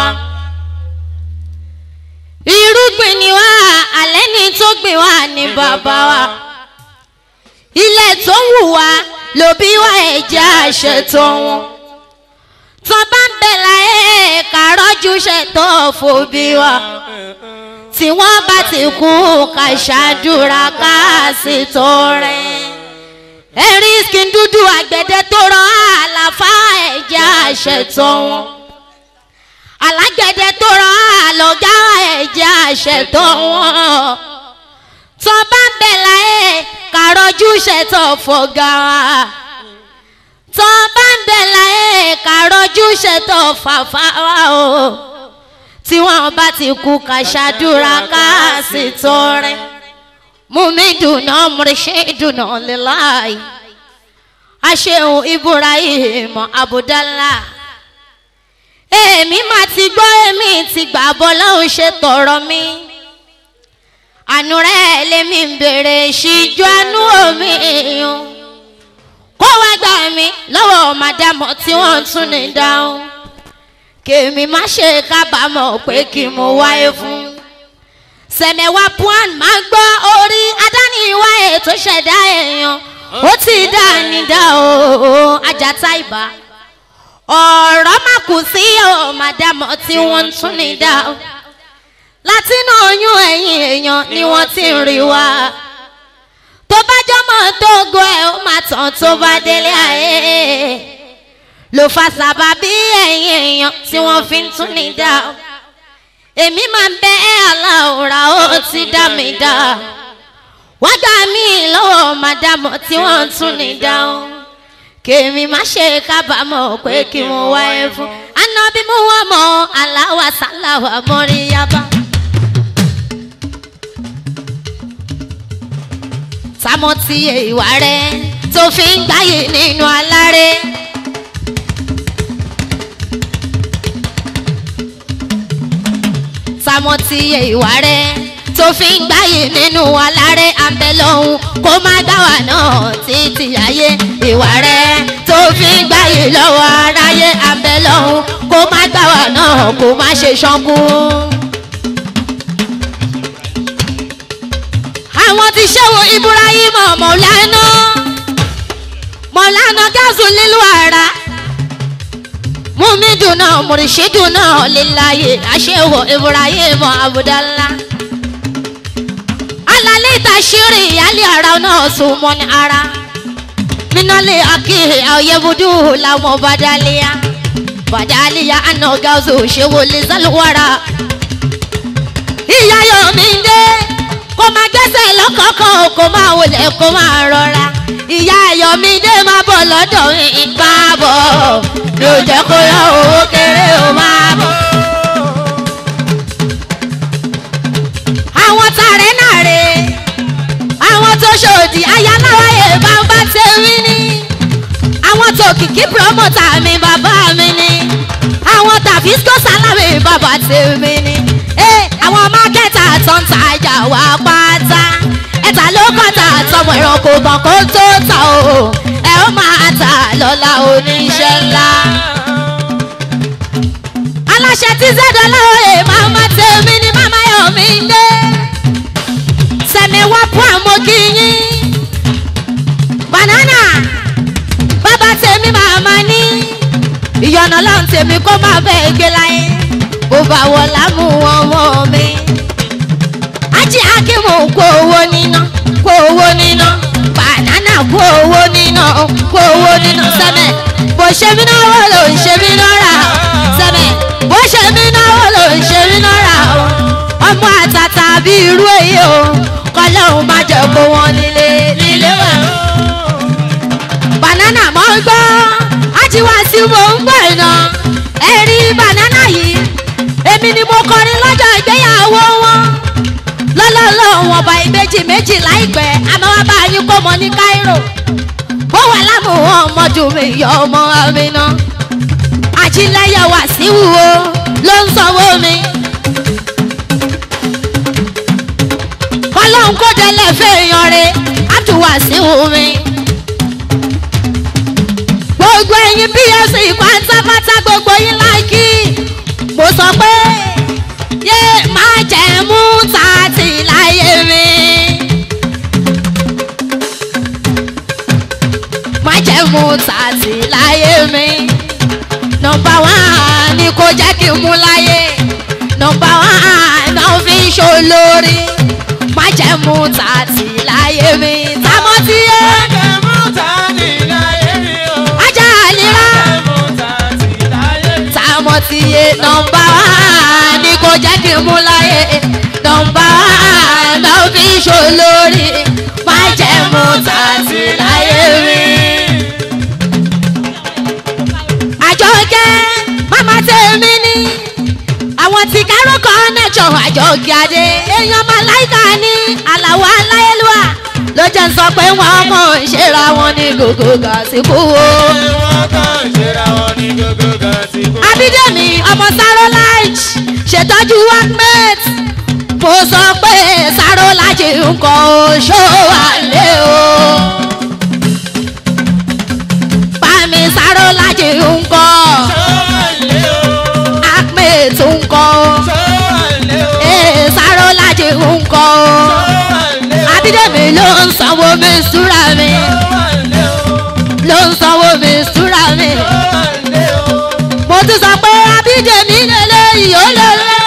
irúgbìn ni wá alẹ́ ní tó gbìn wá ní bàbá wa ilẹ̀ tó ń wù wá ló bí wá ẹ̀jẹ̀ àṣetò wọn tó bá ń bẹ̀ láyé kàrọ́jú ṣètò fòbí wa tí wọ́n bá ti kú ká ṣàdúrà ká sì tó rẹ̀ ẹ̀rí skin dúdú àgbẹ̀dẹ tó rán àlàfà ẹ̀jẹ̀ àṣetò wọn alágbẹ̀dẹ tó rán àlọ́gá ẹ̀jẹ̀ àṣetò wọn tó bá ń bẹ̀ láyé kàrọ́jú ṣètò fọ̀gà wa tó bá ń bẹ̀ láyé kàrọ́jú ṣètò fàfà wa o tí wọ́n bá ti kú ká ṣàdúrà ká sì tọrẹ mumiduna murshiduna lillahi aṣeun ibrahim abudala èmi máa ti gbọ́ èmi ti gbà bọ́ lọ́hùn ṣe tọrọ mi àánú rẹ̀ lèmi ń bèrè ṣíjú àánú omi èèyàn kó wá gbà mí lọ́wọ́ màdàmọ́ tí wọ́n tún ní dáhùn kèmí má ṣe kábàámọ̀ pé kí mo wáyé fún sẹ̀mẹ̀wá puan máa ń gbọ́ orí adániwá ètò ṣẹ̀dá èèyàn ó ti dá ní dá o ajata ìbá ọ̀rọ̀ má kù sí o màdàmọ́ tí wọ́n ń tún ní dá o látinú oyún ẹ̀yìn èèyàn ni wọ́n ti ń rí wa tó bá jọmọ tó go ẹ ó máa tàn tó bá délé ayé ló fa sábàbí ẹ̀yìn èèyàn tí wọ́n fi ń tún ní dá o èmi máa ń bẹ ẹ́ aláwòrán ó ti dá mi dá wọ́n gbà mí lọ́wọ́ màdàmọ́ tí wọ́n ń tún ní dáhùn kèmí má ṣe kábàámọ̀ pé kí mo wáyé fún anábí mú wọn mọ aláwa sálàwà mọ́rí yaba. sámọ́ ti ìwà rẹ̀ tó fi ń gbáyé nínú aláré. sámọ́ ti ìwà rẹ̀ tó fi ń gbáyé nínú aláré àbẹ̀lọ́hún kó má gbá wà náà títí ayé ìwà rẹ̀ tó fi ń gbáyé lọ́wọ́ aráyé àbẹ̀lọ́hún kó má gbá wà náà náà kó má ṣe ṣánkú. àwọn ti ṣẹ́wọ̀ ibrahim mọ̀lánà mọ̀lánà gáàsù lílu ara mumidu náà mùrìṣídù náà líláyè àṣẹwọ̀ ibrahim abudallah alálẹ́ ìtàṣírí ìyálé ara náà sùn mọ́ ní ara minale akihe ayebudu làwọn badalia badalia àna gáàsù ṣẹ́wọ̀lẹ̀ sálùwárà ìyá yomi ń dé kó máa gbẹ́sẹ̀ lọ́kọ̀ọ̀kan kó máa wọlé kó máa rọra ìyá ayọ̀mídé máa bọ̀ lọ́dọ̀ ìgbà bọ̀ ló jẹ́ kó yọ owó kéré ó máa bọ̀. àwọn tààrẹ náà rè àwọn tó ṣòdì ayáláwáyé bàbá tèmi ni àwọn tó kìkì promoter mi bàbá mi ni àwọn tàbísíkò sálámì bàbá tèmi ni àwọn mákẹ́tà tó ń tajà wá pátá ẹ̀ta ló kọ́ta tọmọ ẹranko kan kó tó ta o ẹ ó máa ta lọ́la oníṣẹ́ ńlá. aláṣẹ tí zẹ́dọ̀ láwọ̀lẹ̀ máa má tèmi ní màmá yọ̀ mí dé sẹ̀mi wá fún àmọ́ kìíní banana bàbá tèmi màmá ní ìyọ̀nà lọ́n tèmi kó má bẹ́ẹ̀ gbé láyé bó bá wọ lámú ọmọ mi. ajé akímù kó owó níná kó owó níná bànánà kó owó níná kó owó níná sẹ́mẹ̀ bó ṣe mí náwó ló ń ṣe mí náírà sẹ́mẹ̀ bó ṣe mí náwó ló ń ṣe mí náírà ọmọ àtàtà bí irú èyí o kọlọ́hún má jẹ́ kó wọn nílé nílé wà. bànánà mọ́ ń gbọ́ ajíwá sí mo ń gbọ́ iná ẹ̀rí bànánà yìí èmi ni mo kọrin lọ́jọ́ ìgbéyàwó wọn lọ́lọ́lọ́ wọn bá ìbejì méjì láìpẹ́ àmọ́ wá bá yín kó mọ ní cairo bó wà lámù wọn ọmọdé mi yọ ọmọ mi náà ajílẹ̀yẹ wà sí wúwo ló ń sanwó mi. kọ́lọ́hún kó délẹ̀ fẹ́ẹ̀yàn rẹ̀ á tún wà sí wú mi. gbogbo ẹ̀yin psc pátápátá gbogbo yín láìkí mo sọ pé yé má jẹ́ mú tààtì láyé mi. má jẹ́ mú tààtì láyé mi. nọmba wán ni kò jẹ́ kí n mú láyé. nọmba wán náà fi ń ṣolórí. má jẹ́ mú tààtì láyé mi. támọ́ tí yé. má jẹ́ mú tààtì láyé mi o. ajá àlírà. má jẹ́ mú tààtì láyé mi. támọ́ tí yé nọmba wán ni kò jẹ́ kí n mú láyé. nọmba wán náà fi ń ṣolórí. má jẹ́ mú tààtì láyé mi àjọkẹ́ mama tèmi ni àwọn tí kárò connection àjọkẹ́ adé èèyàn màláìka ní àlàwọ̀ aláyélúwà ló jẹ́ ń sọ pé wọ́n kàn ń ṣera wọn ní gògó gàsíkú o. wọ́n kàn ń ṣera wọn ní gògó gàsíkú. abídẹ́mi ọmọ sarolage ṣètọ́jú workmate mo sọ pé sarolage nǹkan oṣó wà lé o bámi sarolage nǹkan acme tún nǹkan ee sarolage nǹkan abídẹ́mi ló ń sanwó mi súra mi ló ń sanwó mi súra mi mo tún sọ pé abídẹ́mi lélẹ́yìí ó lélẹ́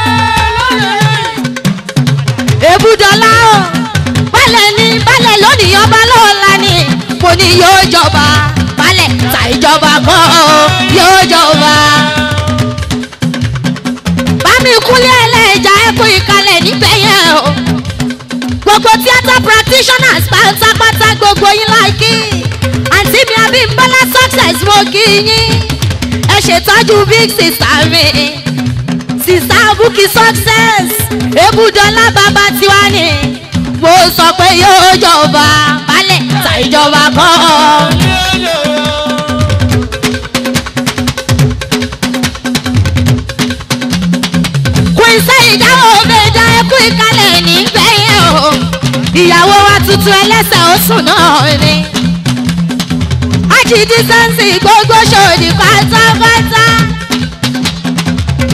ebúdọ́lá o balẹ̀ ni balẹ̀ lónìí ọba lọ́la ni mo ní yóò jọba balẹ̀ ta ìjọba kan o yóò jọba. bámi kúnlé ẹlẹ́jà ẹ̀kú ìkàlẹ̀ níbẹ̀ yẹn o gbogbo theatre practitioners pátápátá gbogbo yín láìkí àǹtí mi abímbọ́lá success mo kí yín ẹ ṣètọ́jú big sister mi sister abuki success ebúdọ́lá bàbá tiwa ni mo sọ pé yóò jọba balẹ̀ ta ìjọba kan. quincy ìdáwó méjà ẹkú ìkàlẹ̀ nígbẹ̀yìn o ìyàwó wa tuntun ẹlẹ́sẹ̀ oṣù náà ni ájì dísẹ́ǹsì gbogbo ṣòdì pátápátá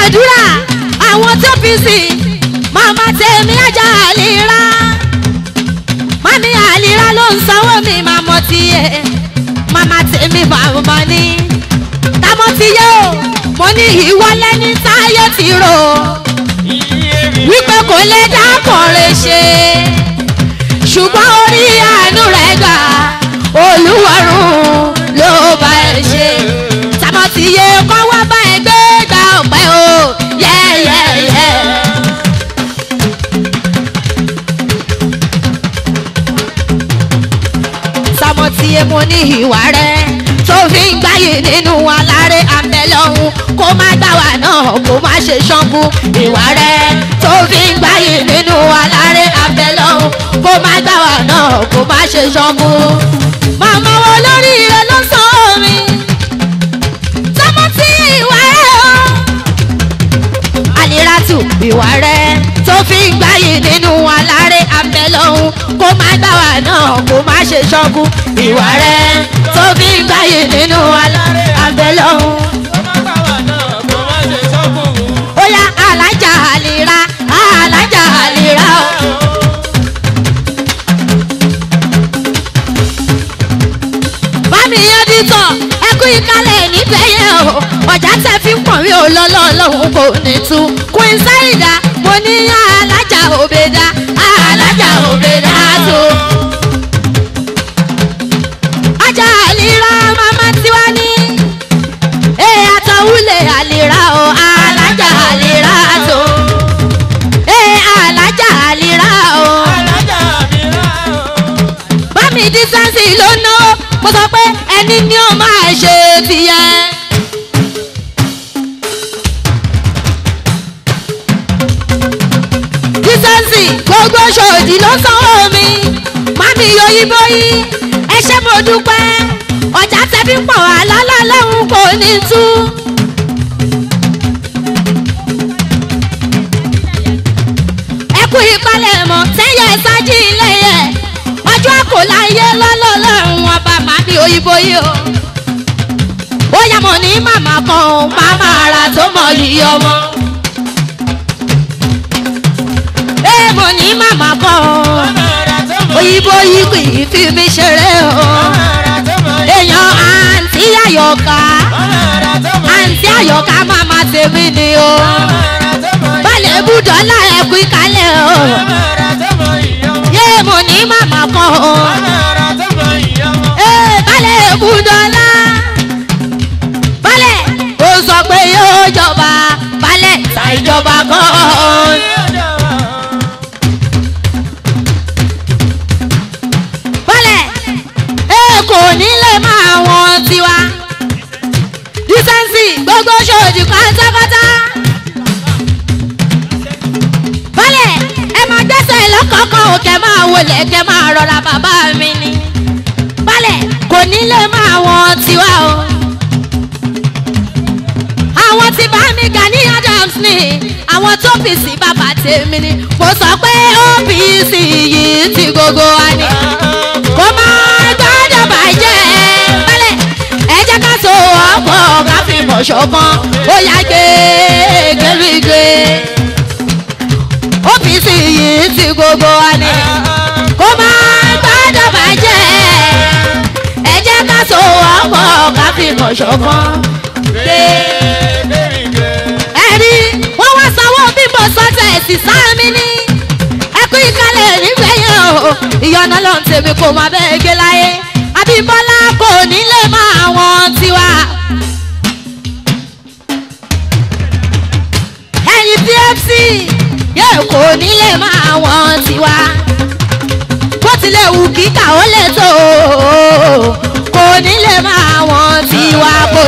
gbàdúrà àwọn tó fi sí màmá tèmi ajá àlìrá mami àlìrá ló ń sanwó mi màmá tiẹ̀ màmá tèmi màmá ni támọ́ ti yé o mo ní ìwọlé ní táyé ti rò wípé kò lè dákọ̀ọ́rẹ́ ṣe ṣùgbọ́n orí àánú rẹ̀ gbà olúwarùn ló bá ẹ ṣe támọ́ ti yé kọ́ wá bá ẹ gbé gba ọ̀pẹ o yẹ́yẹ́yẹ́. támọ́ ti yé mo ní ìwà rẹ̀ tó fi ń gbáyé nínú aláré àbẹ̀lọ́hún kó má gbà wá náà kó má ṣe ṣọ́nkú ìwà rẹ̀ tó fi ń gbáyé nínú aláré àbẹ̀lọ́hún kó má gbà wá náà kó má ṣe ṣọ́nkú. màmá wo lórí rẹ ló sọ mi tọmọ tí ìwà rẹ o. àlìrátù ìwà rẹ tó fi ń gbáyé nínú aláré àbẹ̀lọ́hún kó má gbà wá náà kó má ṣe ṣọ́nkú ìwà rẹ tó fi ń gbáyé nínú aláré àbẹ̀lọ́hún. ó yá alájà àlìrá alájà àlìrá o. bámi yẹn dìtọ̀ ẹkú ìkálẹ̀ níbẹ̀ yẹn o ọjà tẹ fi ń pọ̀n mí ò lọ́lọ́ ọlọ́run kò ní tú queen saida mo ní alájà òbèdà alájà òbèdà tó. ajá àlìrá mama tiwa ní ee àtọ̀wúlẹ̀ àlìrá o alájà àlìrá tó. ee alájà àlìrá o bámi dísánsì ló náwó mo sọ pé ẹni ní ó máa ṣe tìyẹ. dísánsì gbogbo ṣòdì ló sanwó mi mami yoyibo yìí ẹ ṣe mo dúpẹ́ ọjà tẹ́bí pọ̀ wá lọ́lọ́lọ́hún kò ní tú. ẹ kú ìpalẹ̀mọ́ tẹ́yẹ sájí ilé yẹ ọjọ́ kò láyé lọ́lọ́lọ́run ọba màmí òyìnbó yìí o. ó yá mo ní màmá kan o màmá ara tó mọ yìí ọmọ. ee mo ní màmá kan o òyìnbó yìí kì í fi mi ṣeré o. èèyàn àǹtí àyọ̀ká àǹtí àyọ̀ká màmá tèmi ni o. balẹ̀ bùdọ́là ẹ̀kú ìkálẹ̀ o yé mo ní màmá kan o. ee balẹ̀ ebúdọ́lá balẹ̀ ó sọ pé yóò jọba balẹ̀ ta ìjọba kan. balẹ̀ ee kò ní lè máa wọn tiwa dísẹ́ǹsì gbogbo ṣòdì pátápátá balẹ̀ ẹ máa gbẹ́sẹ̀ lọ́kọ̀ọ̀kan ò kẹ́ máa wọlé kẹ́ máa rọra bàbá mi ni balẹ̀ kò ní lè máa wọn tiwa o. àwọn tí bá mi gani adams ni àwọn tó fi sí bàbá tèmi ni mo sọ pé opc yìí ti gbogbo wa ni kó máa gbọ́dọ̀ bàjẹ́ balẹ̀ ẹ jẹ́ ká so ọ̀pọ̀ ká fi mọ̀ ṣọ̀kan ó yá gbé gbérígbé ọ́fíìsì yìí ti gbogbo wa ni kó máa gbọ́dọ̀ bàjẹ́ ẹ jẹ́ ká so ọ̀pọ̀ ká fi mọ̀ ṣọ̀kan. ẹ̀rí wọ́n wá sanwó bímbọ sọ́tẹ̀ ẹ̀sì sáàmì ní ẹkú ìkàlẹ̀ nífẹ̀ẹ́ yẹn o ìyọ̀nà lọ́n tèmi kò má bẹ́ẹ̀ gé láyé abímbọ́lá kò ní lè máa wọn tiwa. ẹ̀yin pfc yóò kò ní lè máa wọn tiwa bó tilẹ̀ wù kíkà ó lè tó kò ní lè máa wọn tiwa kò